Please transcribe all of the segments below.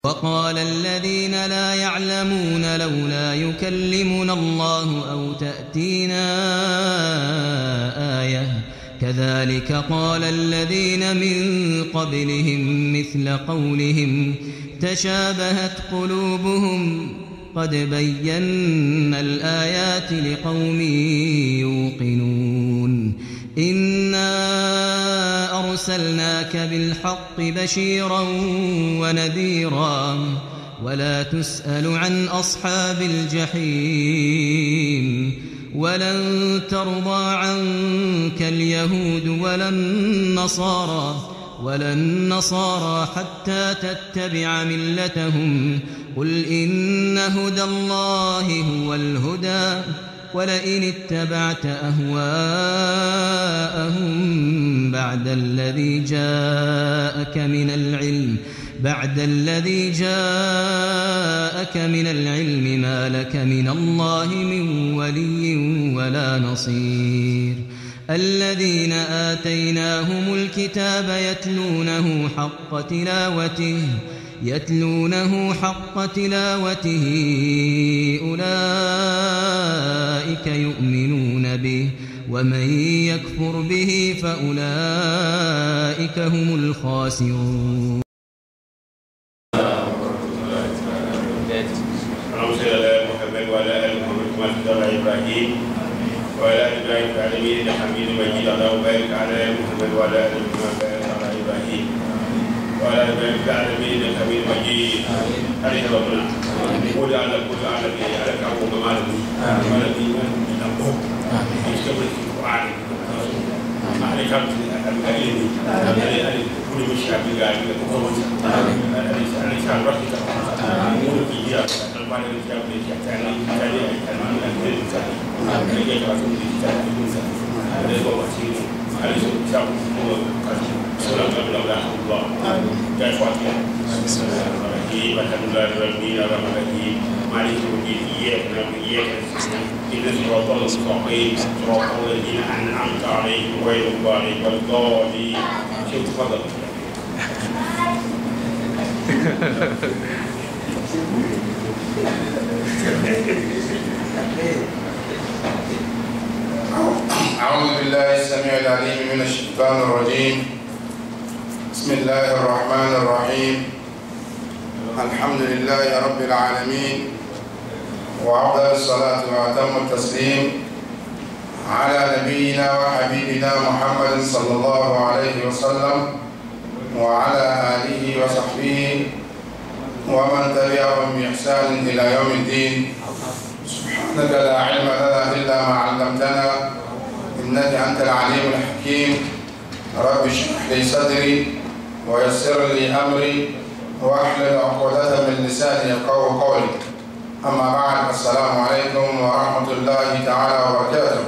وقال الذين لا يعلمون لولا يكلمنا الله أو تأتينا آية كذلك قال الذين من قبلهم مثل قولهم تشابهت قلوبهم قد بينا الآيات لقوم يوقنون إنا أرسلناك بالحق بشيرا ونذيرا ولا تسأل عن أصحاب الجحيم ولن ترضى عنك اليهود ولا النصارى ولا النصارى حتى تتبع ملتهم قل إن هدى الله هو الهدى ولئن اتبعت أهواءهم بعد الذي جاءك من العلم بعد الذي جاءك من العلم ما لك من الله من ولي ولا نصير الذين آتيناهم الكتاب يتلونه حق تلاوته يتلونه حق تلاوته أولئك يؤمنون به ومن يكفر به فأولئك هم الخاسرون اللهم صل على محمد وعلى ال محمد كما صليت على ابراهيم وعلى ال ابراهيم في العالمين انك حميد مجيد اللهم بارك على محمد وعلى ال محمد بارك على ابراهيم وعلى ال ابراهيم في العالمين انك حميد مجيد عليك ربنا قول على كل على به على كعب ومالك وعلى به من الحب يستمر في القران عليك الكريم عليك كل من شعب قاعد يقول عليك على رحمتك مولك إياك القرآن الكتاب لك يعني يعني المان الكريم ثاني عليك تعطون الكتاب يكون ثاني عليك وقتين عليك كتاب هو قديم سلام قبل الله الله جاي فاتح بسم الله الرحمن الرحيم الحمد لله رب العالمين الرحمن الرحيم مالك يوم الدين إياك نعبد وإياك نستعين إن صراط المستقيم صراط الذين أنعمت عليهم غير الضالين ولا الضالين شوف تفضل أعوذ بالله السميع العليم من الشيطان الرجيم بسم الله الرحمن الرحيم الحمد لله رب العالمين وأفضل الصلاة وأتم التسليم على نبينا وحبيبنا محمد صلى الله عليه وسلم وعلى آله وصحبه ومن تبعهم بإحسان إلى يوم الدين سبحانك لا علم لنا إلا ما علمتنا إنك أنت العليم الحكيم رب اشرح لي صدري ويسر لي أمري واحلل عقدة من لساني يفقهوا قولي أما بعد السلام عليكم ورحمة الله تعالى وبركاته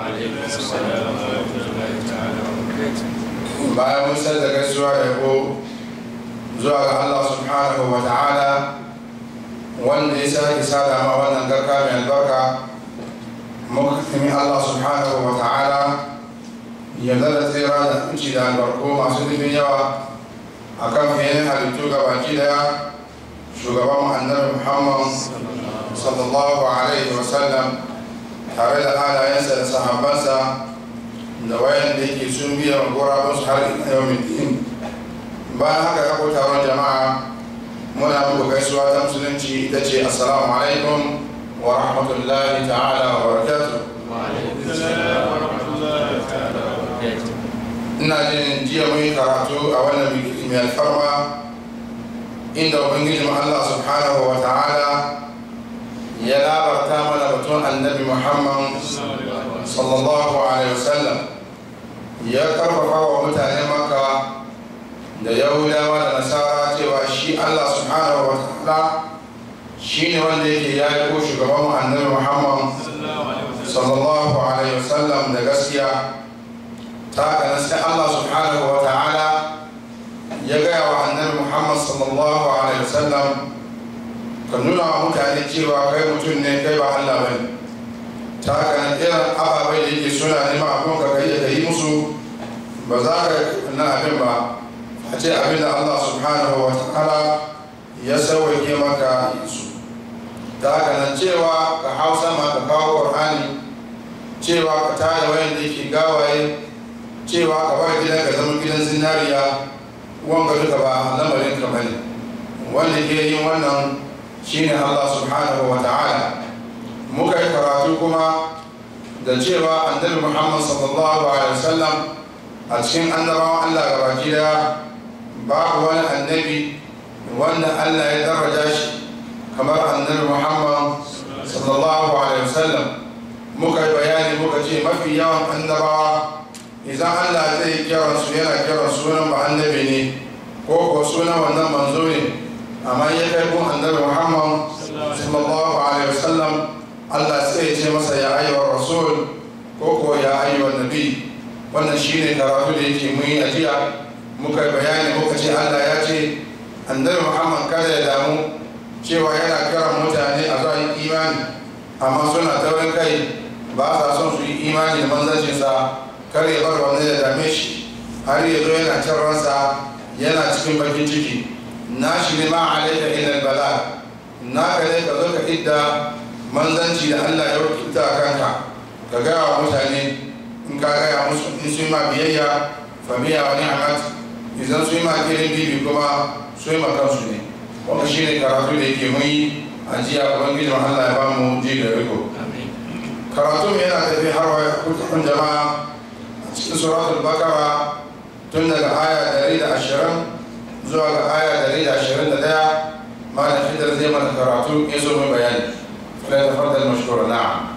bayan mun san da gaisuwa da yabo zuwa ga Allah subhanahu wa ta'ala wanda ya sake sada ma wannan garka mai albarka muka tumi Allah subhanahu wa ta'ala ya zara tsira da kunci da albarko masu dubin yawa a kan fiye halittu ga baki daya shugaban annabi muhammad sallallahu alaihi wasallam tare da halayensa da sahabbansa da wayan da yake sun biya gurabunsu har yau din bayan haka kako taron jama'a muna muku gaisuwa ta musulunci ita ce assalamu alaikum wa rahmatullahi ta'ala wa barakatuh ina jin jiya mun yi karatu a wannan biki mai alfarma inda ubangijin Allah subhanahu wa ta'ala ya labarta mana batun annabi Muhammad sallallahu alaihi wasallam ya karfafa wa mutane maka da yahudawa da nasara cewa shi Allah subhanahu wa ta'ala shi ne wanda yake ya yi ko shugaban annabi Muhammad sallallahu alaihi wasallam da gaskiya ta haka sai Allah subhanahu wa ta'ala ya gaya wa annabi Muhammad sallallahu alaihi wasallam ka nuna wa mutane cewa kai mutum ne kai ba Allah bane ta haka nan irin ababai da yake suna neman abin ka kai da yi musu ba za ka na abin ba a ce abin da Allah subhanahu wa ta'ala ya sauwake maka su ta haka nan cewa ka hau sama ka kawo ƙur'ani cewa ka tada wayan da yake gawaye cewa ka bar gidan ka zama gidan zinariya wanga duka ba lamarin ka bane wanda ke yin wannan shine Allah subhanahu wa ta'ala muka yi karatu kuma da cewa annabi Muhammad sallallahu alaihi wasallam a cikin annabawan Allah gabaki daya babu wani annabi wanda Allah ya daraja shi kamar annabi Muhammad sallallahu alaihi wasallam muka yi bayani muka ce mafi yawan annabawa idan Allah zai kira su yana kira sunan ba annabi ne ko ko sunan wannan manzo ne amma ya kai kun annabi Muhammad sallallahu alaihi wasallam Allah sai ya ce masa ya ayyuhar rasul ko ko ya ayyuhar nabi wannan shine karatu da yake mun yi ajiya muka yi bayani muka ce Allah ya ce annabi Muhammad kada ya damu cewa yana kiran mutane a zuwa imani amma suna taurin kai ba sa son su yi imani da manzancinsa kar ya bar wanda ya dame shi har ya zo yana cin ransa yana cikin bakin ciki na shi ne ma alaika ila bala na ka ne ka zo ka idda manzanci da Allah ya wakilta a kanka ka gaya wa mutane in ka gaya musu in su yi ma biyayya fa biya wa ni'amat idan su yi ma kirin bibi kuma su yi ma kansu ne wanda shi ne karatu da yake mun yi a jiya ubangijin Allah ya ba mu ji da riko karatu mai yana tafi har wa kutukun jama'a a cikin suratul bakara tun daga aya 120 zuwa ga aya 121 malam fidar zai mana karatu ya zo mai bayani fala tafaddal mashkura na'am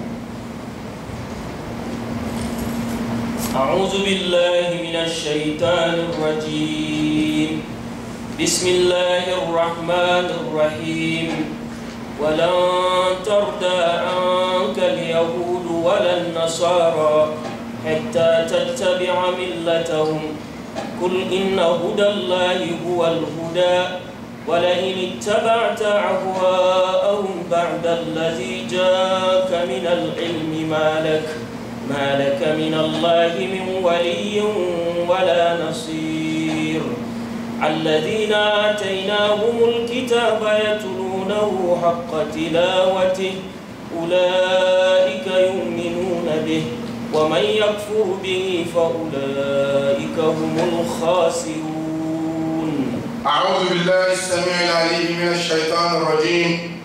أعوذ بالله من الشيطان الرجيم بسم الله الرحمن الرحيم ولن ترضى عنك اليهود ولا النصارى حتى تتبع ملتهم قل إن هدى الله هو الهدى ولئن اتبعت أهواءهم بعد الذي جاءك من العلم ما لك ما لك من الله من ولي ولا نصير الذين آتيناهم الكتاب يتلونه حق تلاوته أولئك يؤمنون به ومن يكفر به فأولئك هم الخاسرون أعوذ بالله السميع العليم من الشيطان الرجيم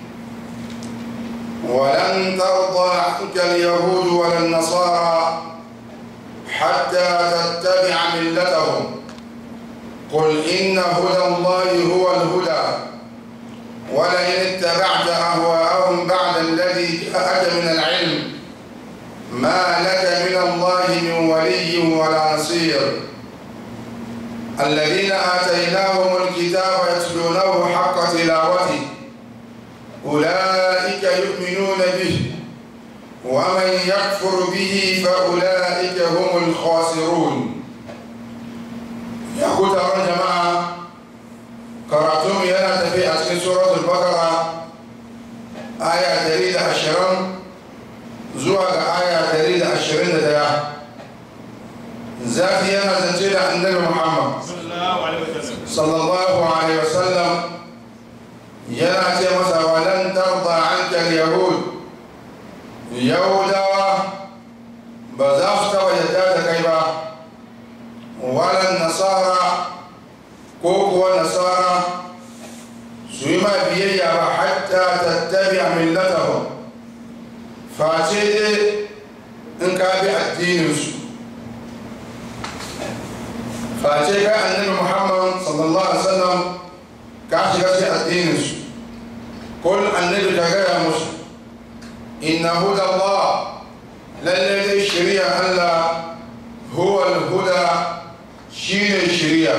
ولن ترضى عنك اليهود ولا النصارى حتى تتبع ملتهم قل إن هدى الله هو الهدى ولئن اتبعت أهواءهم بعد الذي جاءك من العلم ما لك من الله من ولي ولا نصير الذين آتيناهم الكتاب يتلونه حق تلاوته أولئك يؤمنون به ومن يكفر به فأولئك هم الخاسرون ya ku taron jama'a karatun yana tafi a cikin suratul bakara aya 120 zuwa ga aya 121 zafi yana zance da annabi muhammad sallallahu alaihi wasallam yana ce masa walan tarda anka yahud yahudawa ba za su taba yadda da kai ba walan nasara ko kuwa nasara su yi ma biyayya ba hatta tattabi a millatahum face dai in ka bi addininsu face ka annabi muhammad sallallahu alaihi wasallam ka shiga cikin addininsu kul annabi ka gaya musu inna huda allah lallai dai shari'a allah huwa al-huda shine shirya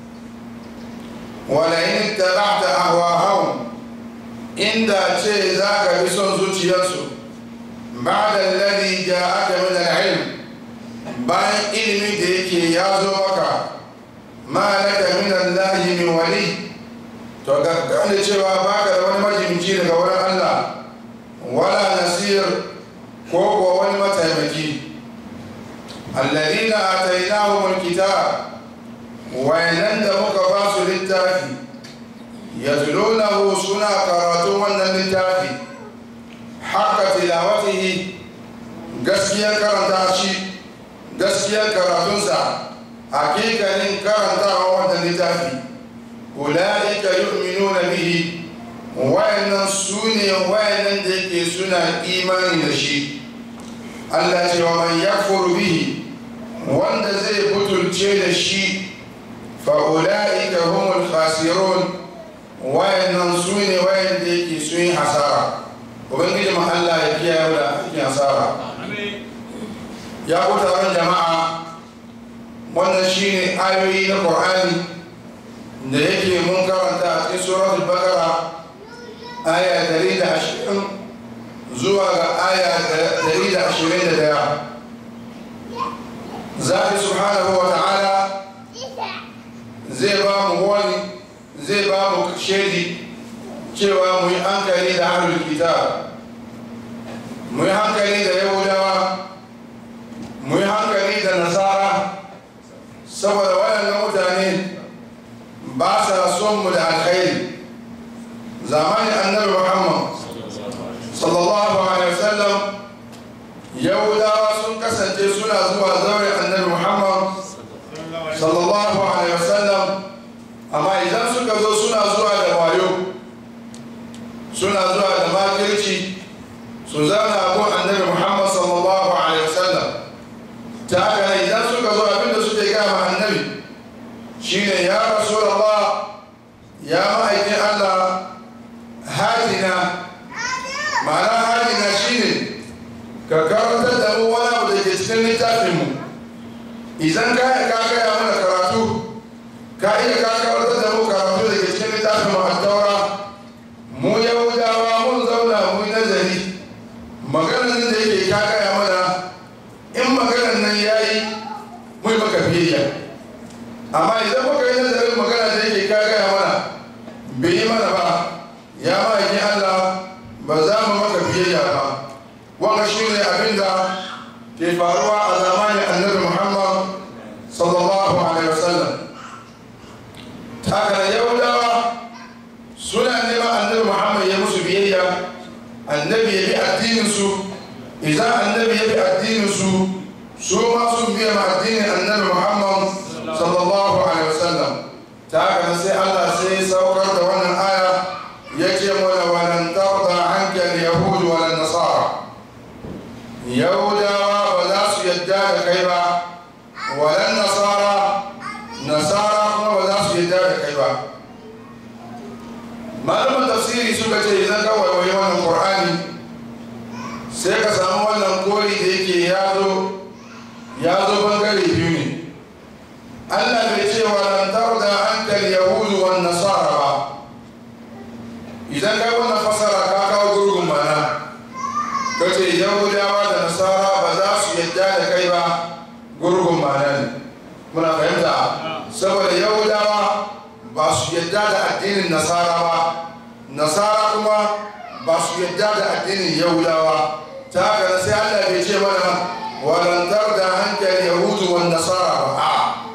walayin tabata ahwahum inda ce za ka bi son zuciyarsu ba da lalli ja aka min al'ilm bayan ilimi da yake ya zo maka ma laka min allahi min wali to ga gane cewa baka da wani majimci daga wurin Allah wala nasir ko kuwa wani mataimaki الذين آتيناهم الكتاب وينند مكباس للتافي yatlunahu suna karatun wannan littafi haka tilawatihi gaskiyar karanta shi gaskiyar karatunsa hakikanin karantawa wannan littafi ula'ika yu'minuna bihi wayannan su ne wayannan da yake suna imani da shi Allah ce wa man yakfuru bihi wanda zai butulce da shi fa ula'ika humul khasirun wayannan su ne wayanda yake sun yi hasara ubangiji ma Allah ya kiyaye da cikin hasara ya ku taron jama'a wannan shine ayoyi na Qur'ani da yake mun karanta a cikin suratul Baqara aya 120 zuwa ga aya 121 zafi subhanahu wa ta'ala zai ba mu wani zai ba mu shaidi cewa mu yi hankali da ahlul kitab mu yi hankali da yahudawa mu yi hankali da nasara saboda waɗannan mutane ba sa son mu da alkhairi zamanin annabi muhammad sallallahu alaihi wasallam yahudawa sun kasance suna zuwa zaure annabi muhammad sallallahu alaihi wasallam amma idan suka zo suna zuwa da wayo suna zuwa da makirci su zama abu annabi muhammad sallallahu alaihi wasallam ta haka idan suka zo abinda suke gama annabi shine ya rasulullah ya ma'aikin allah hajina ma'ana hajina shine ka karantar da mu wani abu da ke cikin littafinmu idan ka yi ka gaya mana karatu ka iya ka karantar da mu karatu da ke cikin littafinmu a taura mu yahudawa mun zauna mu yi nazari maganar da yake ka gaya mana in maganar nan ya yi mu yi maka biyayya amma idan muka yi nazarin magana da yake ka gaya mana bai yi mana ba ya ma'aikin allah ba za mu maka biyayya ba wanga shi ne abin da ke faruwa a zamanin annabi muhammad sallallahu alaihi wasallam haka yahudawa suna neman annabi muhammad ya musu biyayya annabi ya bi addininsu idan annabi ya bi addininsu su ma sun biya ma addinin annabi muhammad sallallahu alaihi wasallam ta haka sai allah sai saukar da wannan aya ya ce mana walan tarda anka al-yahud wal nasara yahudawa ba za su yadda da kai ba walan nasara nasara kuma ba za su yadda da kai ba malaman tafsiri suka ce idan ka waiwayi wannan qur'ani sai ka samu wannan kori da yake ya zo ya zo bangare biyu ne allah bai ce walan tarda anka al-yahud wan nasara ba idan kai wannan fasara ka kawo gurgun mana ka ce yahudawa da nasara ba za su yadda da kai ba gurgun mana ne muna fahimta saboda yahudawa ba su yadda da addinin nasara ba nasara kuma ba su yadda da addinin yahudawa ta haka sai allah bai ce mana walantar da hankali yahudu wa nasara ba a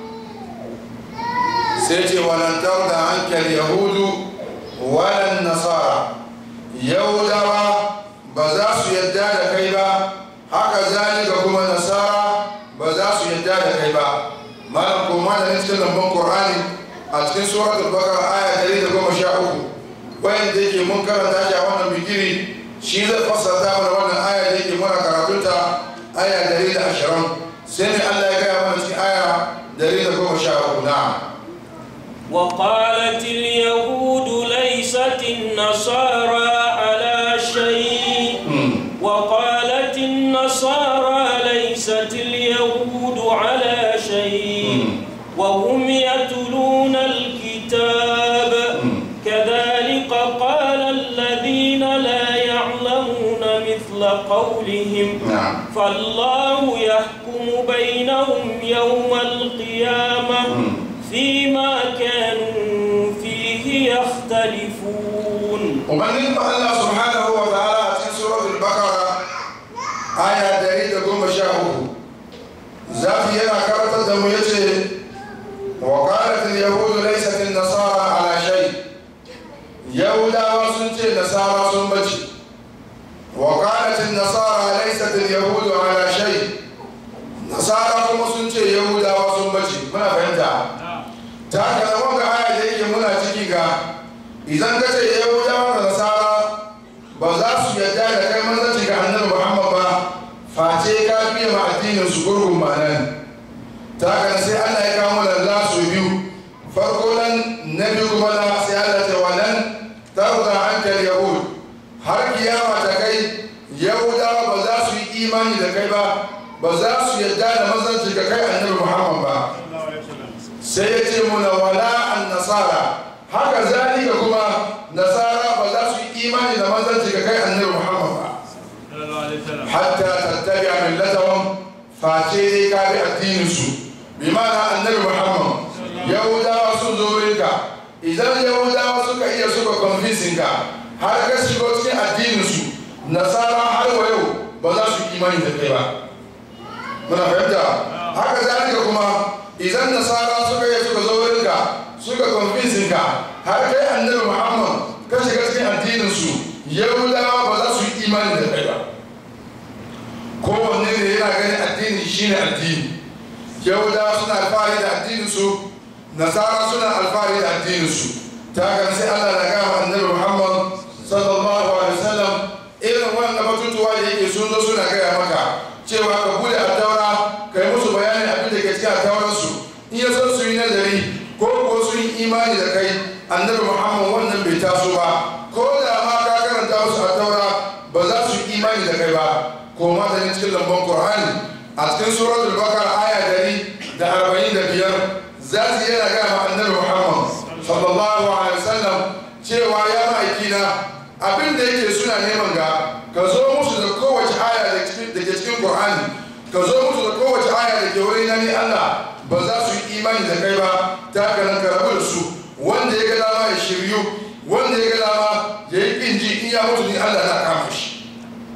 sai ce walantar da hankali yahudu walan nasara yahudawa ba za su yadda da kai ba haka zalika kuma nasara ba za su yadda da kai ba malam ko malamin cikin lambun qur'ani a cikin suratul baqara aya 113 wayan da yake mun karanta shi a wannan bigiri shi zai fassara mana wannan aya da yake muna karatunta aya 120 sai ne Allah ya gaya mana cikin aya 113 na'am وقالت اليهود ليست النصارى على شيء وقالت النصارى ليست اليهود على شيء وهم يتلون الكتاب كذلك قال الذين لا يعلمون مثل قولهم نعم فالله يحكم بينهم يوم القيامة فيما كانوا فيه يختلفون ubangiji Allah subhanahu wa ta'ala a cikin suratul baqara aya 113 zafi yana karantar da mu yace wa qalat al yahud laysat an nasara ala shay yahudawa sun ce nasara sun bace wa qalat an-nasara laysat al-yahudu ala shay nasara kuma sun ce yahudawa sun bace muna fahimta ta haka da wanga aya da yake muna ciki ga idan ka ce yahudawa da nasara ba za su yarda da kai manzanci ga annabi muhammad ba face ka biya ma addinin su gurgun ma'anan ta haka sai allah ya kawo lalla su biyu farko nan na biyu kuma na sai allah ta wannan tarda hankal yahud har kiyama ta kai yahudawa ba za su yi imani da kai ba ba za su yarda da manzanci ga kai annabi muhammad ba sai ya ce muna wala an nasara haka zalika kuma nasara ba za su yi imani da manzanci ga kai annabi muhammad ba hatta tattabi a millatahum face dai ka bi addinin su bi ma'ana annabi muhammad yahudawa sun zo wurinka idan yahudawa suka iya suka convincing ka har ka shigo cikin addinin su nasara har wa yau ba za su yi imani da kai ba muna fahimta haka zalika kuma idan nasara suka yi suka zo wurinka suka convincing ka har kai annabi muhammad ka shiga cikin addinin su yahudawa ba za su yi imani da kai ba kowanne ne yana ganin addini shine addini yahudawa suna alfahari da addinin su nasara suna alfahari da addinin su ta haka sai allah na gama annabi muhammad sallallahu alaihi wasallam irin wannan batutuwa da yake sun zo suna gaya maka cewa ka bude a taura ka yi musu bayanin abin da ke cikin a tauransu in ya so su yi nazari ko ko sun yi imani da kai annabi muhammad wannan bai taso ba ko da ma ka karanta musu a taura ba za su yi imani da kai ba ko ma da cikin lambon qur'ani a cikin suratul bakara aya dari da arba'in da biyar za su yana gaya ma annabi muhammad sallallahu alaihi wasallam cewa ya ma'aikina abin da yake suna neman ga ka zo musu da kowace aya da ke cikin qur'ani ka zo musu da kowace aya da ke wurin na ni allah ba za su yi imani da kai ba ta haka nan ka rabu da su wanda ya ga dama ya shiryu wanda ya ga dama ya yi kin ji in ya mutu ni allah na kama shi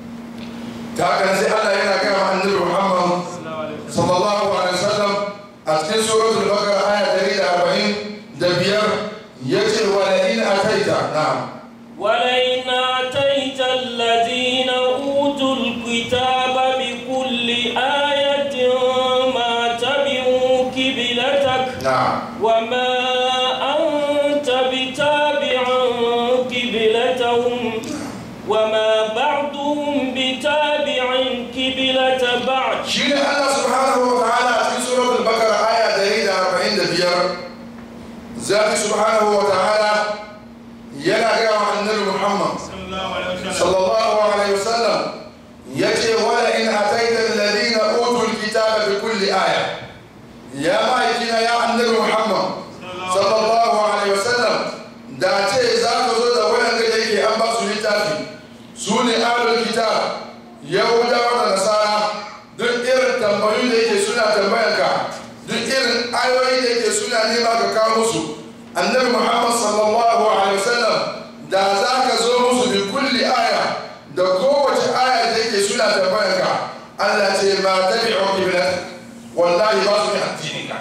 ta haka nan sai allah yana gaya wa annabi muhammad sallallahu alaihi wasallam a cikin suratul baqara aya 140 da biyar yace wa la in ataita na'am ولئن آتيت الذين أوتوا الكتاب بكل آية ما تبعوا كبلتك na'am وما أنت بتابع كبلتهم وما بعضهم بتابع كبلة بعض shi ne Allah subhanahu wa ta'ala a cikin suratul bakara aya 145 zafi subhanahu wa ta'ala yana gaya wa annabi Muhammad sallallahu alaihi wasallam yace wala in ataita alladhina utul kitaba bi kulli aya ya ma'aikina ya annabi Muhammad sallallahu alaihi wasallam da ce za ka zo da wayan da yake an ba su littafi su ne ahlul kitab yahudawa da nasara duk irin tambayoyi da yake suna tambayar ka duk irin ayoyi da yake suna nema ka kawo musu annabi muhammad sallallahu alaihi wasallam da za ka zo musu bi kulli aya da kowace aya da yake suna tambayar ka allah ce ma tabi'u qiblat wallahi ba su ne addinin ka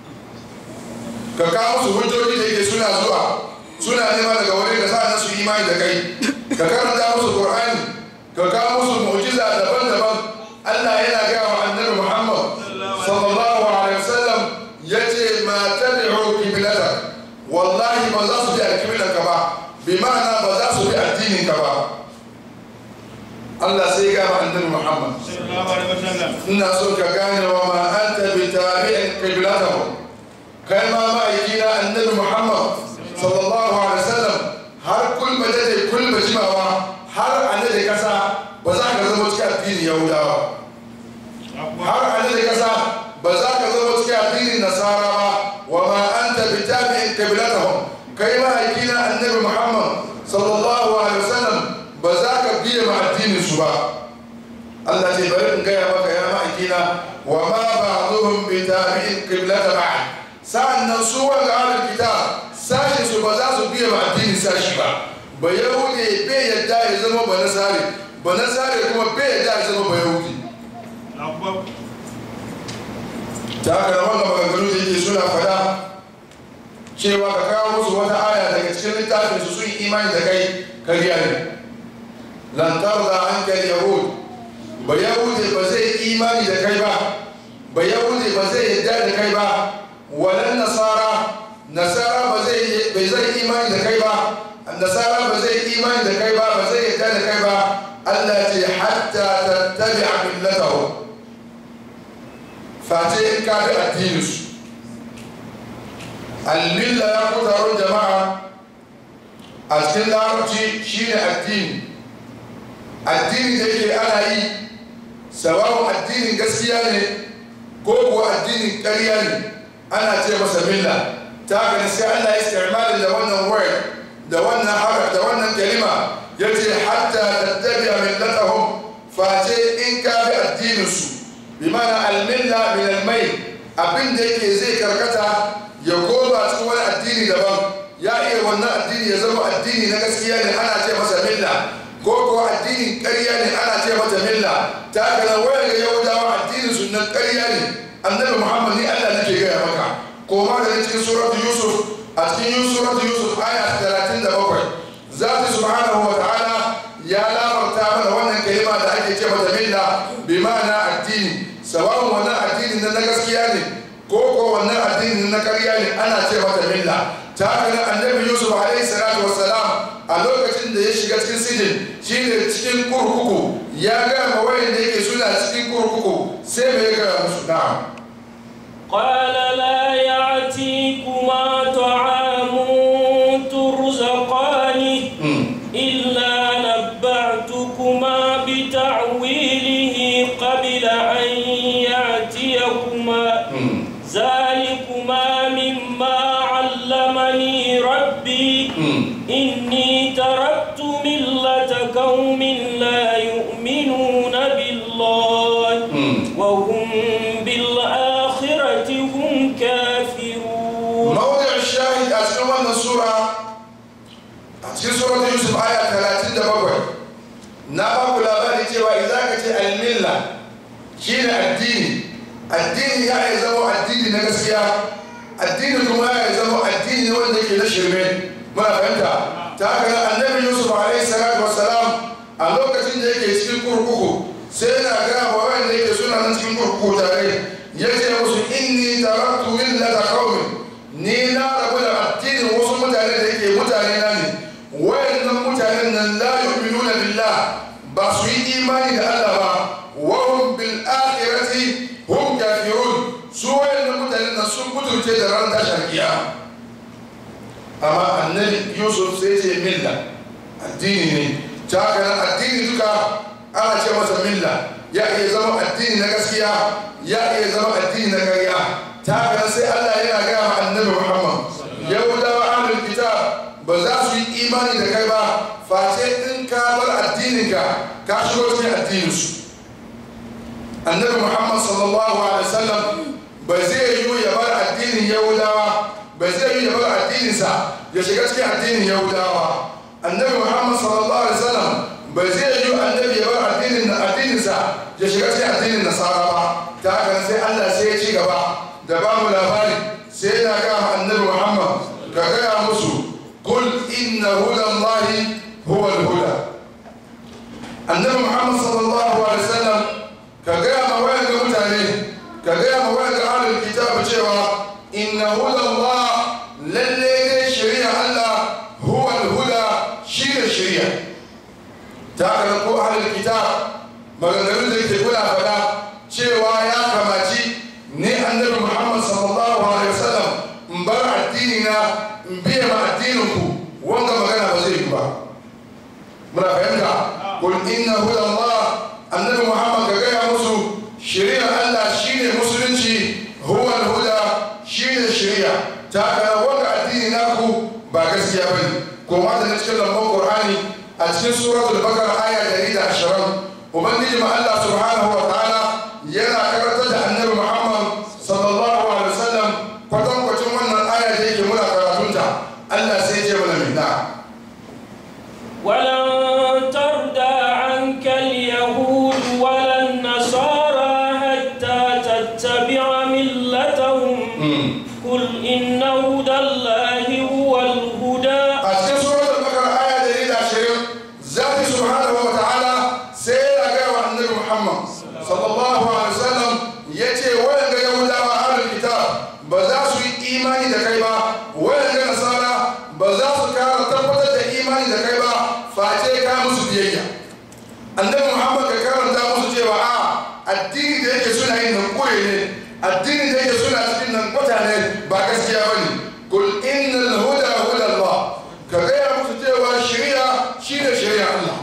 ka kawo musu hujjoji da yake suna zuwa suna nema daga wurin da sa'an su imani da kai ka karanta musu qur'ani ka kawo musu mu'jiza daban-daban Allah yana gaya wa annabi Muhammad sallallahu alaihi wasallam yace ma tabi'u qiblata wallahi ba za su bi alqiblan ka ba bi ma'ana ba za su bi addinin ka ba Allah sai ya gaya wa annabi Muhammad ina so ka gane wa ma anta bi tabi'in qiblatahum kai ma ma'aikina annabi Muhammad sallallahu alaihi wasallam har kulba da kulba jimawa har annabi kasa ba za ka zama cikin addinin yahudawa har annabi kasa ba za ka zama cikin addinin nasara ba wa ma anta bi tabi'in qiblatahum kai ma aikina annabi muhammad sallallahu alaihi wasallam ba za ka biye ma addinin su ba Allah ce bari in gaya maka ya ma'aikina wa ma ba'dhum bi tabi'in qiblata ba'd sa'annan su wanga ahlul kitab sashin su ba za su biye ma addinin sashi ba ba yahudi bai yadda ya zama ba nasare ba nasare kuma bai yadda ya zama ba yahudi ta haka da wannan maganganu da yake suna fada cewa ka kawo musu wata aya daga cikin littafin su sun yi imani da kai kariya ne lan tarda anka yahud ba yahude ba zai imani da kai ba ba yahude ba zai yadda da kai ba walan nasara nasara ba zai bai zai imani da kai ba nasara ba zai imani da kai ba ba zai yadda da kai ba Allah ya ce hatta tattabi'a millatahu face in ka bi addininsu almilla ya ku taron jama'a a cikin larabci shine addini addini da yake ana yi sawawun addinin gaskiya ne ko kuwa addinin ƙarya ne ana ce masa milla ta gani sai Allah ya istirmalin da wannan word da wannan haraf da wannan kalima ya ce hatta tattabi'a millatahum face in ka bi addininsu bi mana almilla min almai abin da yake zai karkata ya koma cikin wani addini daban ya iya wannan addini ya zama addini na gaskiya ne ana ce masa milla ko ko addinin ƙarya ne ana ce mata milla ta kana wayar ga yahudawa addinin sunan ƙarya ne annabi muhammad ni allah nake gaya maka koma da cikin suratu yusuf a cikin suratu yusuf aya 37 zati subhanahu wa ta'ala ya lamarta mana wannan kalima da ake ce mata milla bi ma'ana addini sawa'un wannan addinin na gaskiya ne ko ko wannan addinin na ƙarya ne ana ce mata milla ta haka annabi yusuf alaihi salatu wassalam a lokacin da ya shiga cikin sijin shine cikin kurkuku ya gaya ma wayan da yake suna cikin kurkuku sai mai gaya musu na'am قال لا يعتيكما طعام ترزقانه إلا نبعتكما بتعويله قبل أن يأتيكما ذلكما مما علمني ربي إني تركت ملة قوم لا يؤمنون بالله وهم بالآخرة هم كافرون موضع الشاهد أسلم أن السورة أسلم سورة يوسف آية 37 na ba ku labari cewa idan ka ce almilla shine addini addini ya yi zama addini na gaskiya addini kuma ya yi zama addini ne wanda yake na shirme muna fahimta ta haka annabi yusuf alaihi salatu wassalam a lokacin da yake cikin kurkuku sai yana gaya wa wanda yake suna nan cikin kurkuku tare ya ce musu inni taraktu millata qaumin ni na rabu da addinin wasu mutane da yake mutane na ne wayannan mutanen nan la yu'minuna billah ba su yi imani da Allah ba wa hum bil akhirati hum kafirun su wayannan mutanen nan sun mutunce da ran tashar kiyama amma annabi yusuf sai ce milla addini ne ta haka nan addini duka ana ce masa milla ya iya zama addini na gaskiya ya iya zama addini na ƙarya ta haka nan sai Allah yana gaya ma annabi Muhammad yahudawa ahlul kitab ba za su yi imani da kai ba face in ka bar addininka ka shigo cikin addininsu annabi muhammad sallallahu alaihi wasallam ba zai yi ya bar addinin yahudawa ba zai yi ya bar addininsa ya shiga cikin addinin yahudawa annabi muhammad sallallahu alaihi wasallam ba zai yi annabi ya bar addinin addininsa ya shiga cikin addinin nasara ba ta haka sai allah sai ya ci gaba da ba mu labari sai yana ga annabi muhammad ka gaya musu قل إن هدى الله هو الهدى النبي محمد صلى الله عليه وسلم كجاء مواد متاني كجاء مواد أهل الكتاب جوا إن هدى الله للي شريعة الله هو الهدى شير الشريعة تعالى نقول أهل الكتاب maganganun da yake kula faɗa cewa ya kamaci ni annabi muhammad sallallahu alaihi wasallam in bar addini na in biya ma addinin ku wanga magana ba zai yi ba muna fahimta kul inna huda Allah annabi Muhammad ga gaya musu shari'ar Allah shine musulunci huwa huda shine shari'a ta kana wanga addini naku ba gaskiya bane ko ma da cikin lambon Qur'ani a cikin suratul Baqara aya 120 ubangiji ma Allah subhanahu wa ta'ala yana karantar da annabi Muhammad sallallahu alaihi wasallam kwatankwacin wannan aya da yake muna karatunta Allah sai ce mana mai na ولن ترضى عنك اليهود ولا النصارى حتى تتبع ملتهم قل إن هدى الله imani da kai ba face ka musu biyayya annabi muhammad ka karanta musu cewa a addini da yake suna yin nan koye ne addini da yake suna cikin nan kwata ne ba gaskiya ba ne kul innal huda huda allah ka gaya musu cewa shari'a shine shari'a allah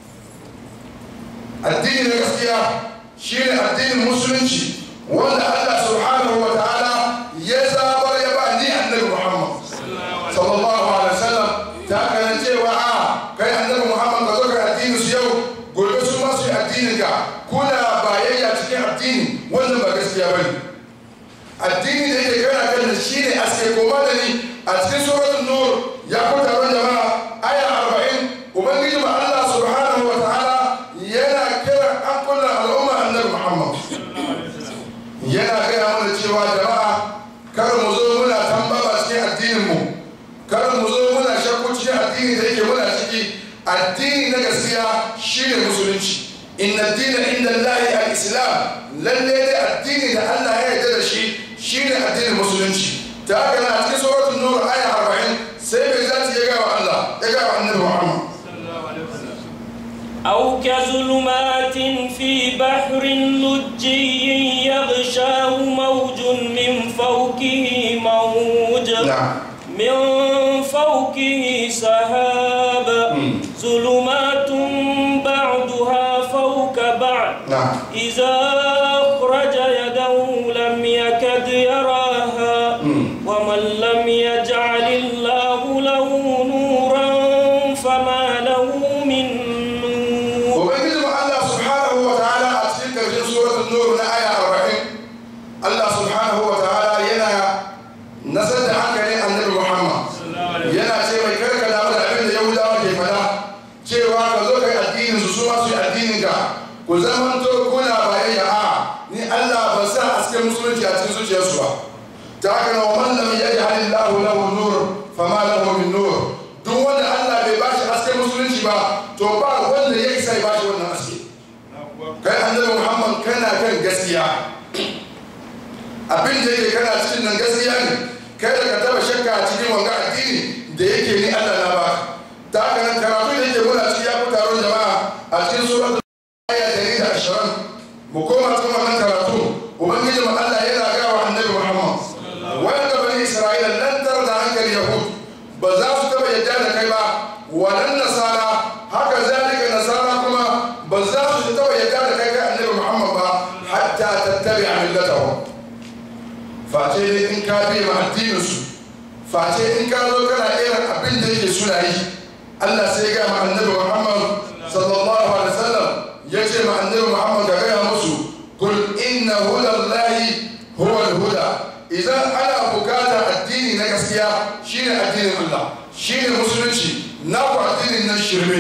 addini na gaskiya shine addinin musulunci wanda allah subhanahu wa ta'ala ya zabar ya ba ni annabi muhammad sallallahu alaihi wasallam ta kanan cewa a kai annabi muhammad ka zo ka addinin su yau gobe su ma su yi addinin ka kuna bayayya cikin addini wannan ba gaskiya bane addini da yake kana kan shi ne aske koma da ni a cikin suratul nur ya ku taron jama'a aya 40 ubangiji ma Allah subhanahu wa ta'ala yana kira an kullu al'umma annabi muhammad yana gaya mana cewa jama'a kar mu zo muna tambaba cikin addinin mu kar mu zo muna shakku cikin addini da yake muna ciki addini na gaskiya shine musulunci inna dina inda Allahi al-islam lalle dai addini da Allah ya yarda da shi shine addinin musulunci ta haka na cikin suratul nur aya 40 sai bai zati ya ga wa Allah ya ga wa annabi Muhammad أو كظلمات في بحر لجي يغشاه موج من فوقه موج na'am من فوقه سحاب ظلمات بعضها فوق بعض na'am إذا أخرج يده لم يكد يراها ومن لم يجعل الله له نورا فما له من نور ubangiji mu Allah subhanahu wa ta'ala a cikin karshen suratul nur na aya 40 Allah subhanahu wa ta'ala yana nasar da hankalin annabi Muhammad yana ce mai karka damu da abin da Yahudawa ke fada cewa ka zo kai addinin su su ma su yi addinin ka ku zamanto kuna bayayya a ni Allah ba sa aske musulunci a cikin zuciyarsu ba ta haka na wa man lam yaj'al Allahu lahu nur fama lahu min nur duk wanda Allah bai bashi aske musulunci ba to ba wanda ya isa ya bashi wannan aske kai annabi Muhammad kana kan gaskiya abin da yake kana cikin nan gaskiya ne kai da ka taba shakka a cikin wanga addini da yake ni Allah na baka ta haka nan karatu da yake muna cikin ya fi taron jama'a a cikin suratul aya dari da ashirin mu koma cikin wannan karatu ubangiji mu Allah yana ga wa annabi Muhammad wanda bani Isra'ila lan tarda hankali yahud ba za su taba yadda da kai ba walan nasara haka zalika nasara kuma ba za su taba yadda da kai kai annabi Muhammad ba hatta tattabi'a millatahum face ne in ka bi ma addinin su face in ka zo kana irin abin da yake suna yi Allah sai ga ma annabi Muhammad sallallahu alaihi wasallam ya ce ma annabi Muhammad ga gaya musu kul inna hudallahi huwa al-huda idan ana bukata addini na gaskiya shine addinin Allah shine musulunci na ku addinin nan shirme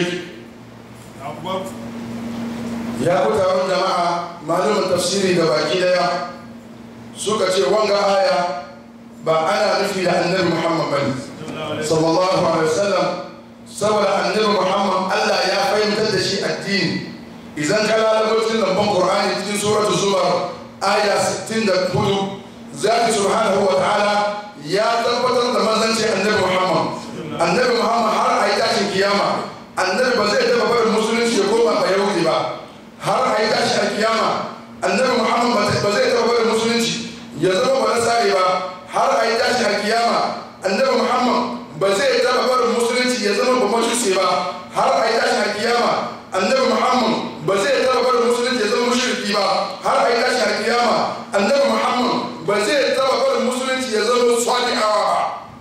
ya ku taron jama'a malumin tafsiri da baki daya suka ce wanga aya ba ana nufi da annabi Muhammad bane sallallahu alaihi wasallam saboda annabi Muhammad Allah ya fahimtar da shi addini idan ka lalabo cikin lambar Qur'ani cikin suratu Zumar aya 64 zaki subhanahu wa ta'ala ya tabbatar da manzanci annabi Muhammad annabi Muhammad har a yi tashin kiyama annabi ba zai taba barin musulunci ya koma ba yahudi ba har a yi tashin kiyama annabi Muhammad ba zai taba barin musulunci ya zama ba nasari ba har a yi tashin kiyama annabi Muhammad ba zai taba barin musulunci ya zama ba majusi ba har a yi tashin kiyama annabi Muhammad ba zai taba barin musulunci ya zama mushriki ba har a yi tashin kiyama annabi Muhammad ba zai taba barin musulunci ya zama sadiqawa ba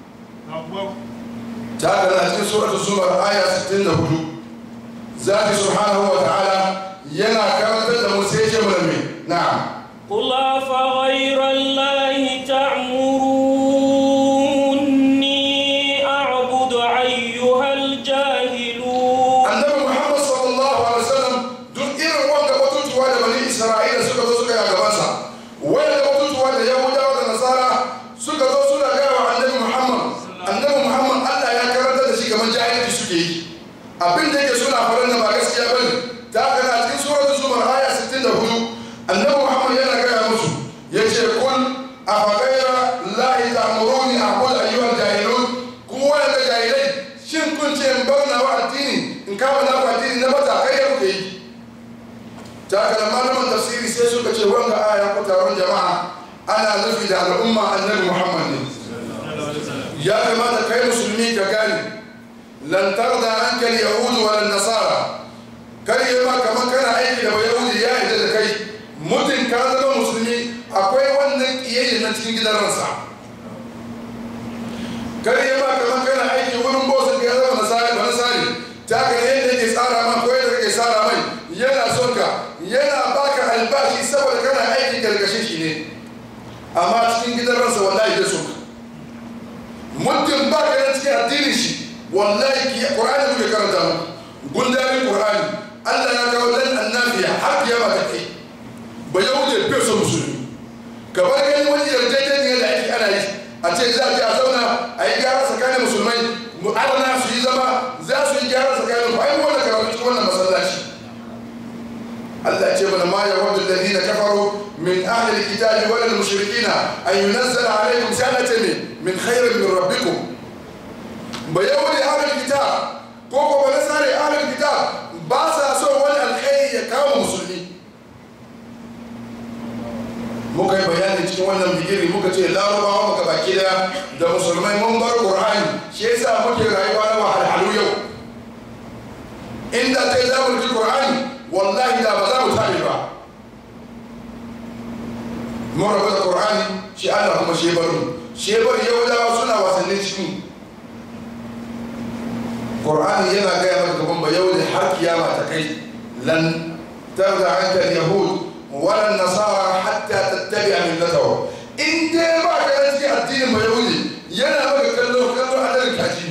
ta haka na cikin suratul zumar aya 64 zaki subhanahu wa ta'ala yana karantar da mu sai ya ce mana me na'am قل أفغير الله تأمروني أعبد أيها الجاهلون annabi muhammad sallallahu alaihi wasallam duk irin wanda batutuwa da bani isra'ila suka zo suka yi a gabansa wanda batutuwa da yahudawa da nasara suka zo suna gaya wa annabi muhammad annabi muhammad allah ya karanta da shi kamar jahilci suke yi abin da yake suna faɗin da ba gaskiya bane ta haka na cikin suratul zumar aya 64 annabi muhammad yana gaya musu yace kun afagaira lahi ta'muruni aqul ayyuhal jahilun ku wanda jahilai shin kun ce in bar nawa in kama na ku addini na bata kai ya kuke yi ta haka malaman tafsiri sai suka ce wanga aya ko taron jama'a ana nufi da al'umma annabi muhammad ne ya kamata kai musulmi ka gane lan tarda anka al-yahud wa nasara kar yi ma kamar kana aiki da yahudi ya yi da kai mutum ka zama musulmi akwai wannan kiyayya na cikin gidan ransa kar yi ma kamar kana aiki wurin bosa ka zama nasari ba nasari ta ka ne yadda yake tsara ma ko yadda kake tsara mai yana son ka yana baka albashi saboda kana aiki gargashin shi ne amma cikin gidan ransa wallahi bai son ka mutum ba ka nan cikin addinin shi wallahi ki qur'ani muke karanta mu gundarin qur'ani Allah ya kawo lan annabiya har kiyama ta kai ba yau da bai son musulmi ka bar gani wani yarjejeniya da ake ana yi a ce za a je a zauna a yi gyara tsakanin musulmai mu'adana su yi zama za su yi gyara tsakanin ku ai wanda karatu cikin wannan masallaci Allah ce mana ma ya wadda alladhina kafaru min ahli alkitabi wal mushrikina an yunazzala alaykum sanatan min khairin min rabbikum ba yahudi ahlul kitab ko ko ba nasare ahlul kitab ba sa so wani alkhairi ya kawo musulmi muka yi bayani cikin wannan bigiri muka ce larabawa muka baki da da musulmai mun bar qur'ani shi yasa muke rayuwa na wahalhalu yau inda ta yi zamu ji qur'ani wallahi da ba za mu tabe ba mun rabu da qur'ani shi Allah kuma shi baro shi baro yahudawa suna wasannin cikin Qur'ani yana gaya maka gaban ba yau da har kiyama ta kai lan tarda anka al-yahud wala nasara hatta tattabi'a millatahu in dai ba ka da cikin addinin ba yahudi yana maka kallo kallo adalin kaji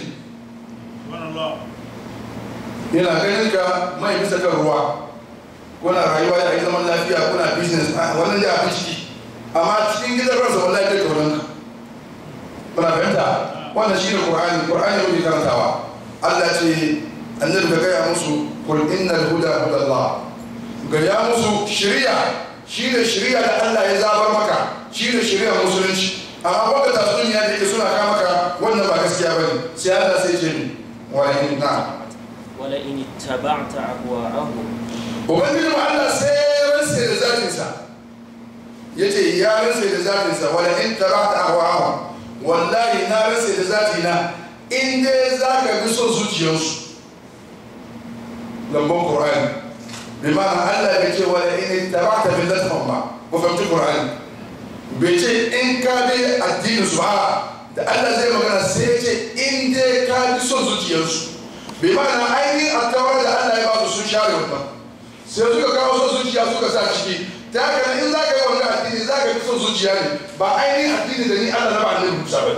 ne yana ganin ka mai bisa kan ruwa kuna rayuwa da zaman lafiya kuna business wannan da abin ciki amma cikin gidan ransa wallahi bai kaunan ka kuna fahimta wannan shine qur'ani qur'ani ne karantawa Allah ce annabi ka gaya musu kul innal huda hudallah gaya musu shari'a shine shari'a da Allah ya zabar maka shine shari'a musulunci amma baka tatsuniya da yake suna kama maka wannan ba gaskiya bane sai Allah sai ce ni wa in na wala in ittaba'ta ahwa'ahum ubangiji mu Allah sai ya rantsa da zatin sa yace ya rantsa da zatin sa wala in tabata ahwa'ahum wallahi na rantsa da zatina in dai za ka bi son zuciyarsu lambon ƙorani bi ma'ana allah bai ce wani in da ba ta bin latafan ba ku fahimci ƙorani bai ce in ka bi addinin su ba da allah zai magana sai ce in dai ka bi son zuciyarsu bi ma'ana ainihin attawar da allah ya ba su sun share wannan sai suka kawo son zuciya suka sa ciki ta haka in za ka yi wannan addini za ka bi son zuciya ne ba ainihin addini da ni allah na ba annabi musa ba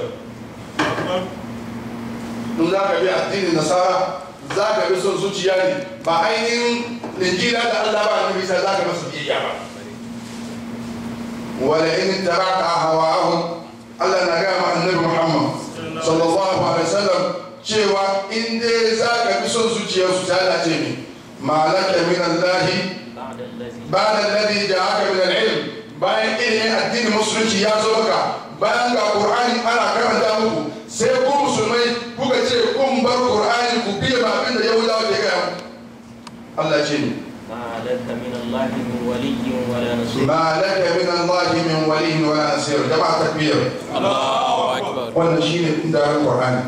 in za ka bi addinin nasara za ka bi son zuciya ne ba ainihin linjila da Allah ba annabi sai za ka masa biyayya ba wala in taraka hawahum Allah na ga ma annabi Muhammad sallallahu alaihi wasallam cewa in dai za ka bi son zuciyar su ta Allah ce ne malaka min Allah ba'da alladhi ba'da alladhi ja'aka min al-ilm bayan ilimin addinin musulunci ya zo maka bayan ga Qur'ani ana karanta muku sai ku musulmai kuka ce kun bar qur'ani ku biya ba abin da yahudawa ke gaya muku Allah ce ni ma laka min Allah min waliyyin wala nasir ma laka min Allah min waliyin wa nasir jama'a takbir Allahu Akbar. wannan shine indarin qur'ani